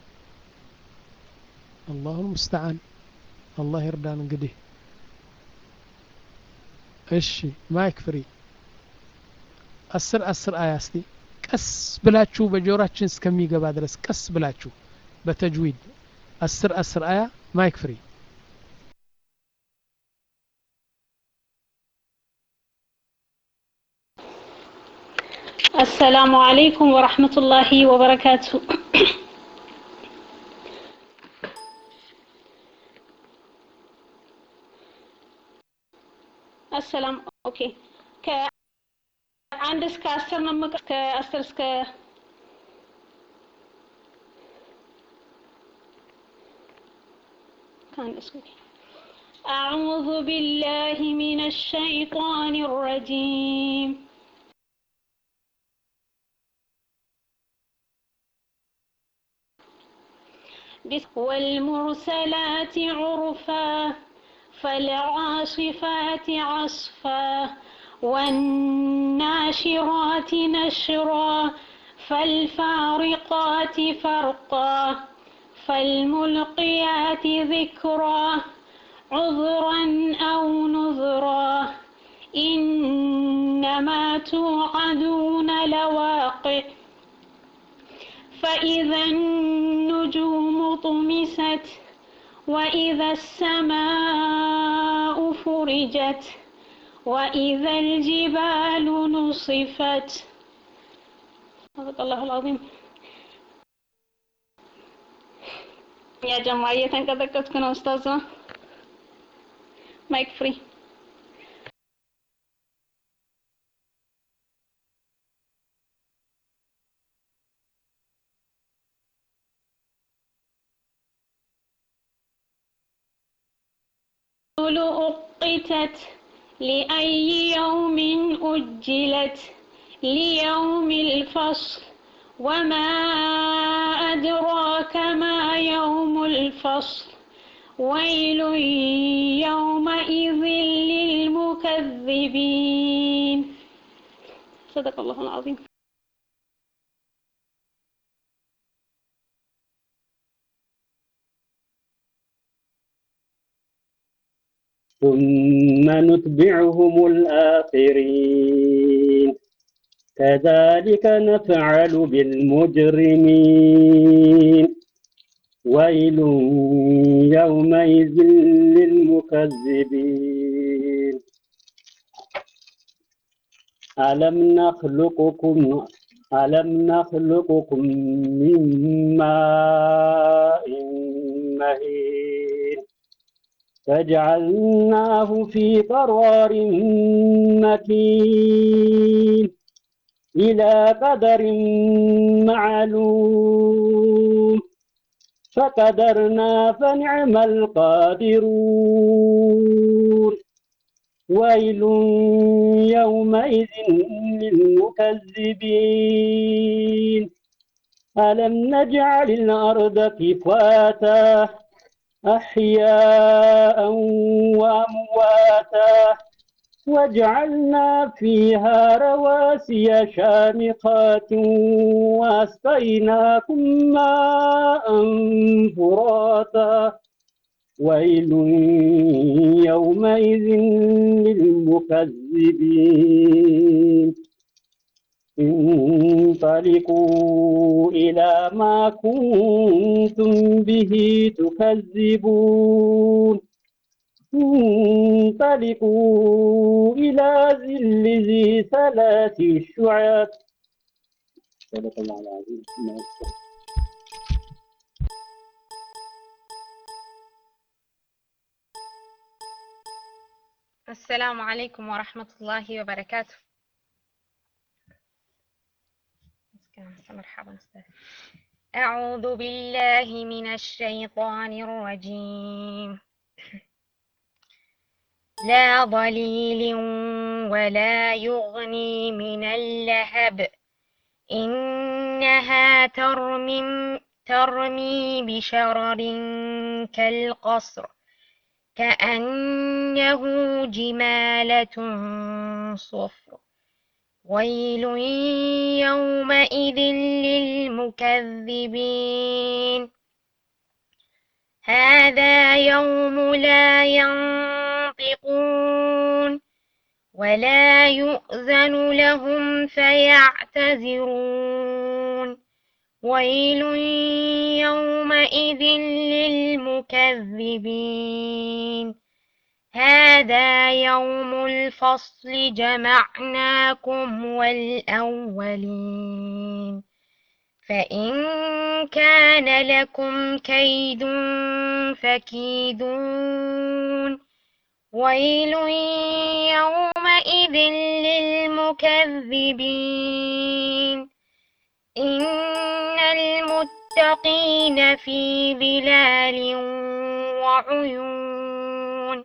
አላሁ ሙስተዓን አላህ ይርዳን እንግዲህ እሺ ማይክ ፍሪ አስር አስር አያ እስቲ ቀስ ብላችሁ በጆራችን እስከሚገባ ድረስ ቀስ ብላችሁ በተጅዊድ አስር አስር አያ ማይክ ፍሪ السلام عليكم ورحمة الله وبركاته السلام اوكي ከአንድ እስከ አስር ነው የምቀ- ከአስር እስከ ከአንድ እስከ أعوذ بالله من الشيطان الرجيم بس- والمرسلات عرفا فالعاصفات عصفا والناشرات نشرا فالفارقات فرقا فالملقيات ذكرا عذرا أو نذرا إنما توعدون لواقع فإذا النجوم طمست وإذا السماء فرجت وإذا الجبال نصفت صدق الله العظيم يا جماعة يتنقذكت كنا أستاذة مايك فري أقتت لأي يوم أجلت ليوم الفصل وما أدراك ما يوم الفصل ويل يومئذ للمكذبين صدق الله العظيم ثم نتبعهم الآخرين كذلك نفعل بالمجرمين ويل يومئذ للمكذبين ألم نخلقكم ألم نخلقكم من ماء مهين فجعلناه في قرار مكين إلى قدر معلوم فقدرنا فنعم القادرون ويل يومئذ للمكذبين ألم نجعل الأرض كفاتا أحياء وأمواتا وجعلنا فيها رواسي شامخات واسقيناكم ماء فراتا ويل يومئذ للمكذبين انطلقوا إلى ما كنتم به تكذبون انطلقوا إلى ظل ذي ثلاث شعب صدق الله العظيم السلام عليكم ورحمة الله وبركاته مرحبا أستاذ أعوذ بالله من الشيطان الرجيم لا ضليل ولا يغني من اللهب إنها ترمي ترمي بشرر كالقصر كأنه جمالة صفر ويل يومئذ للمكذبين هذا يوم لا ينطقون ولا يؤذن لهم فيعتذرون ويل يومئذ للمكذبين هذا يوم الفصل جمعناكم والأولين فإن كان لكم كيد فكيدون ويل يومئذ للمكذبين إن المتقين في ظلال وعيون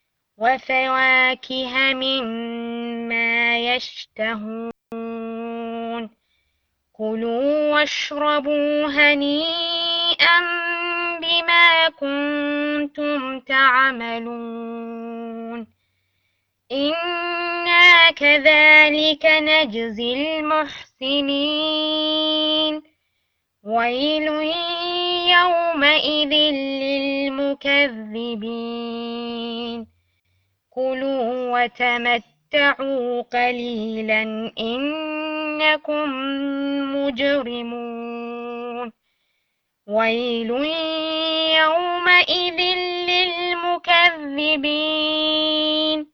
وفواكه مما يشتهون كلوا واشربوا هنيئا بما كنتم تعملون إنا كذلك نجزي المحسنين ويل يومئذ للمكذبين كلوا وتمتعوا قليلا إنكم مجرمون ويل يومئذ للمكذبين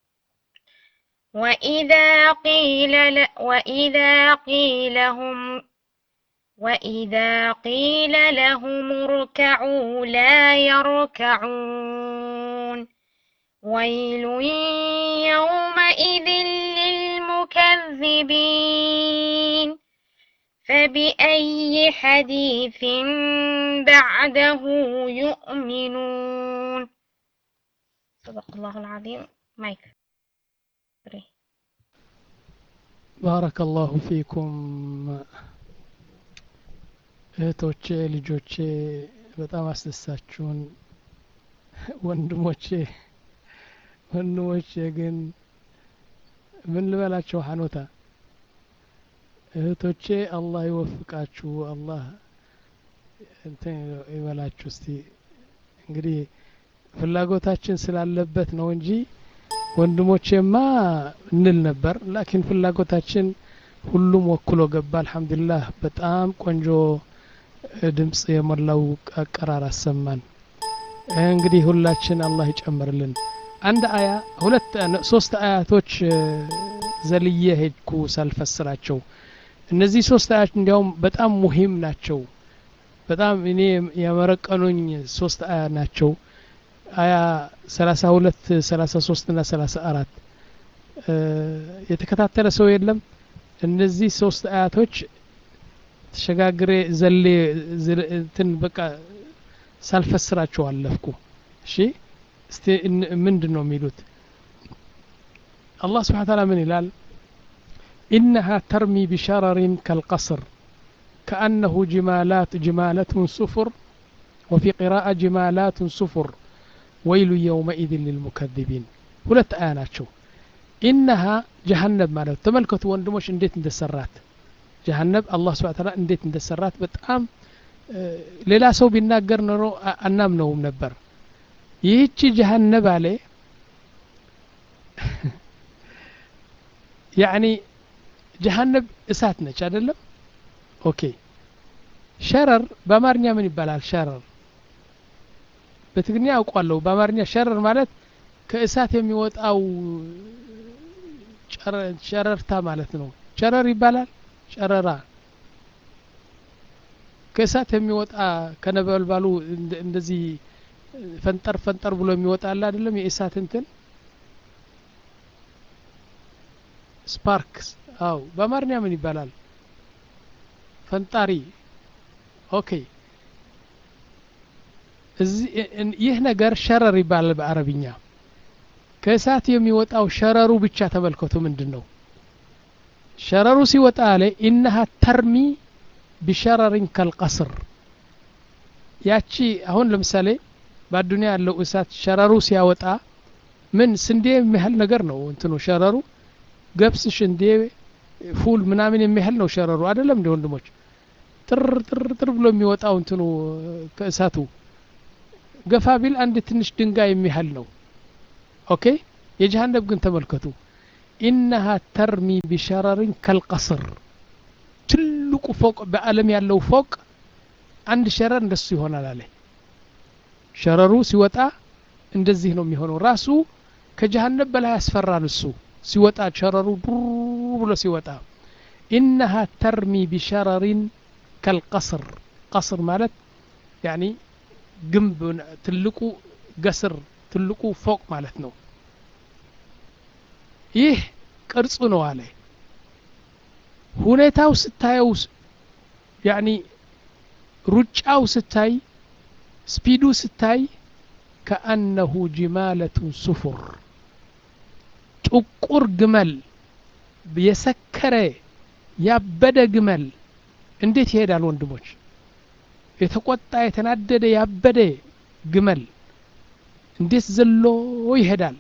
وإذا قيل ل... وإذا قيل هم وإذا قيل لهم اركعوا لا يركعون ويل يومئذ للمكذبين فبأي حديث بعده يؤمنون صدق الله العظيم مايك ባረከ ላሁ ፊኩም እህቶቼ ልጆቼ በጣም አስደሳችሁን ወንድሞቼ ወንድሞቼ ግን ምን ልበላቸው ሀኖታ እህቶቼ አላህ ይወፍቃችሁ አላህ እንትን ይበላችሁ እስቲ እንግዲህ ፍላጎታችን ስላለበት ነው እንጂ ወንድሞቼማ እንል ነበር ላኪን ፍላጎታችን ሁሉም ወክሎ ገባ አልሐምዱሊላህ በጣም ቆንጆ ድምፅ የሞላው አቀራር አሰማን እንግዲህ ሁላችን አላህ ይጨምርልን አንድ አያ ሁለት ሶስት አያቶች ዘልዬ ሄድኩ ሳልፈስራቸው እነዚህ ሶስት አያት እንዲያውም በጣም ሙሂም ናቸው በጣም እኔ ያመረቀኑኝ ሶስት አያ ናቸው አያ ሰላሳ ሁለት ሰላሳ ሶስት ና ሰላሳ አራት የተከታተለ ሰው የለም እነዚህ ሶስት አያቶች ተሸጋግሬ ዘሌ እንትን በቃ ሳልፈስራቸው አለፍኩ እሺ እስቲ ምንድን ነው የሚሉት አላህ ስብሓን ታላ ምን ይላል إنها ترمي بشرر كالقصر كأنه جمالات جمالة صفر وفي قراءة جمالات صفر ويل يومئذ للمكذبين ሁለት አያ ናቸው ኢነሃ ጀሃነብ ማለት ተመልከቱ ወንድሞች እንዴት እንደሰራት ጀሃነብ አላህ ስብሐ ተዓላ እንዴት እንደሰራት በጣም ሌላ ሰው ቢናገር ኖሮ አናምነውም ነበር ይህቺ ጀሃነብ አለ ያኒ ጀሃነብ እሳት ነች አይደለም ኦኬ ሸረር በአማርኛ ምን ይባላል ሸረር በትግርኛ ያውቋለሁ በአማርኛ ሸረር ማለት ከእሳት የሚወጣው ጨረርታ ማለት ነው ጨረር ይባላል ጨረራ ከእሳት የሚወጣ ከነበልባሉ እንደዚህ ፈንጠር ፈንጠር ብሎ የሚወጣ አለ አይደለም የእሳት እንትን ስፓርክስ አው በአማርኛ ምን ይባላል ፈንጣሪ ኦኬ ይህ ነገር ሸረር ይባላል በአረብኛ ከእሳት የሚወጣው ሸረሩ ብቻ ተመልከቱ ምንድን ነው ሸረሩ ሲወጣ አለ ኢነሃ ተርሚ ቢሸረሪን ከልቀስር ያቺ አሁን ለምሳሌ በአዱኒያ ያለው እሳት ሸረሩ ሲያወጣ ምን ስንዴ የሚያህል ነገር ነው እንትኑ ሸረሩ ገብስ ሽንዴ ፉል ምናምን የሚያህል ነው ሸረሩ አይደለም እንደ ወንድሞች ጥር ጥር ጥር ብሎ የሚወጣው እንትኑ ከእሳቱ ገፋ ቢል አንድ ትንሽ ድንጋይ የሚያህል ነው ኦኬ የጀሃነብ ግን ተመልከቱ ኢነሃ ተርሚ ቢሸረሪን ከልቀስር ትልቁ ፎቅ በአለም ያለው ፎቅ አንድ ሸረር እንደሱ ይሆናል አለ ሸረሩ ሲወጣ እንደዚህ ነው የሚሆነው ራሱ ከጀሃነብ በላይ ያስፈራል እሱ ሲወጣ ሸረሩ ዱር ብሎ ሲወጣ ኢነሃ ተርሚ ቢሸረሪን ከልቀስር ቀስር ማለት ያኒ ግንብ ትልቁ ገስር ትልቁ ፎቅ ማለት ነው ይህ ቅርጹ ነው አለ ሁኔታው ስታየው ያኒ ሩጫው ስታይ ስፒዱ ስታይ ከአነሁ ጅማለቱን ሱፉር ጥቁር ግመል የሰከረ ያበደ ግመል እንዴት ይሄዳል ወንድሞች የተቆጣ የተናደደ ያበደ ግመል እንዴት ዘሎ ይሄዳል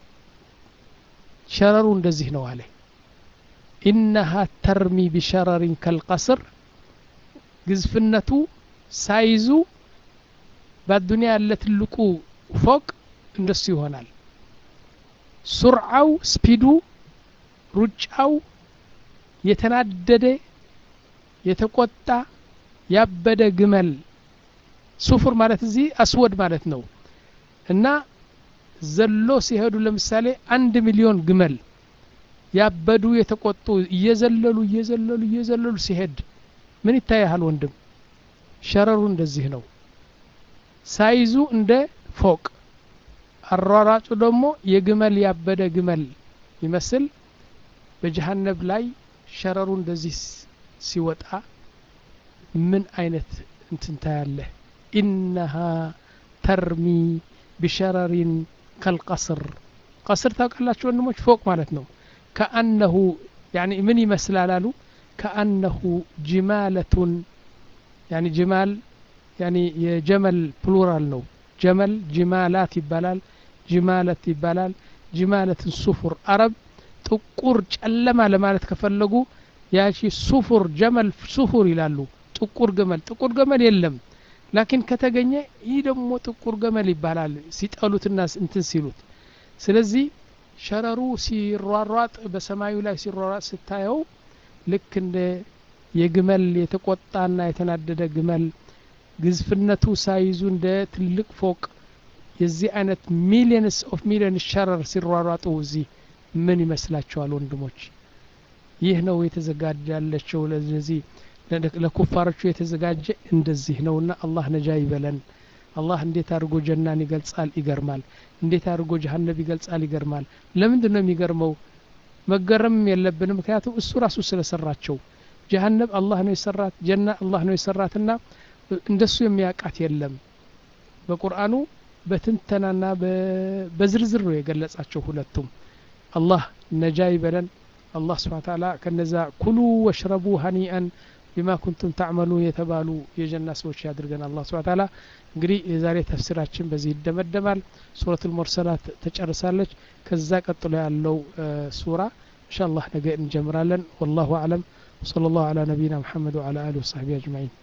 ሸረሩ እንደዚህ ነው አለ ኢነሃ ተርሚ ቢሸረሪን ከልቀስር ግዝፍነቱ ሳይዙ በአዱኒያ ያለ ትልቁ ፎቅ እንደሱ ይሆናል ሱርዓው ስፒዱ ሩጫው የተናደደ የተቆጣ ያበደ ግመል ሱፉር ማለት እዚህ አስወድ ማለት ነው እና ዘሎ ሲሄዱ ለምሳሌ አንድ ሚሊዮን ግመል ያበዱ የተቆጡ እየዘለሉ እየዘለሉ እየዘለሉ ሲሄድ ምን ይታያል ወንድም ሸረሩ እንደዚህ ነው ሳይዙ እንደ ፎቅ አሯራጩ ደግሞ የግመል ያበደ ግመል ይመስል በጀሃነብ ላይ ሸረሩ እንደዚህ ሲወጣ ምን አይነት እንትን ታያለህ ኢነሃ ተርሚ ቢሸረሪን ከልቀስር ቀስር ታውቃላችሁ ወንድሞች ፎቅ ማለት ነው ከአነሁ ያኒ ምን ይመስላል አሉ ከአነሁ ጅማለቱን ያኒ ጅማል ያኒ የጀመል ፕሉራል ነው ጀመል ጅማላት ይባላል ጅማለት ይባላል ጅማለትን ሱፉር አረብ ጥቁር ጨለማ ለማለት ከፈለጉ ያቺ ሱፉር ጀመል ሱፉር ይላሉ ጥቁር ገመል ጥቁር ገመል የለም ላኪን ከተገኘ ይህ ደግሞ ጥቁር ገመል ይባላል ሲጠሉትና እንትን ሲሉት ስለዚህ ሸረሩ ሲሯሯጥ በሰማዩ ላይ ሲሯሯጥ ስታየው ልክ እንደ የግመል የተቆጣና የተናደደ ግመል ግዝፍነቱ ሳይዙ እንደ ትልቅ ፎቅ የዚህ አይነት ሚሊየንስ ኦፍ ሚሊየን ሸረር ሲሯሯጡ እዚህ ምን ይመስላችኋል ወንድሞች ይህ ነው የተዘጋጃለቸው ለዚህ ለኩፋሮቹ የተዘጋጀ እንደዚህ ነውና አላህ ነጃ ይበለን አላህ እንዴት አድርጎ ጀናን ይገልጻል ይገርማል እንዴት አድርጎ ጀሀነብ ይገልጻል ይገርማል ለምንድን ነው የሚገርመው መገረም የለብንም ምክንያቱም እሱ ራሱ ስለሰራቸው ጀሀነብ አላህ ነው የሰራት ጀና አላህ ነው የሰራትና እንደሱ የሚያውቃት የለም በቁርአኑ በትንተናና በዝርዝር ነው የገለጻቸው ሁለቱም አላህ ነጃ ይበለን አላህ ስብሓን ታላ ከነዛ ኩሉ ወሽረቡ ሀኒአን ቢማ ኩንቱም ታዕመሉ የተባሉ የጀና ሰዎች ያድርገን አላህ ስብሓን ታላ እንግዲህ የዛሬ ተፍሲራችን በዚህ ይደመደማል ሱረት ልሙርሰላት ተጨርሳለች ከዛ ቀጥሎ ያለው ሱራ እንሻ አላህ ነገ እንጀምራለን ወላሁ አለም وصلى الله على نبينا محمد وعلى آله وصحبه أجمعين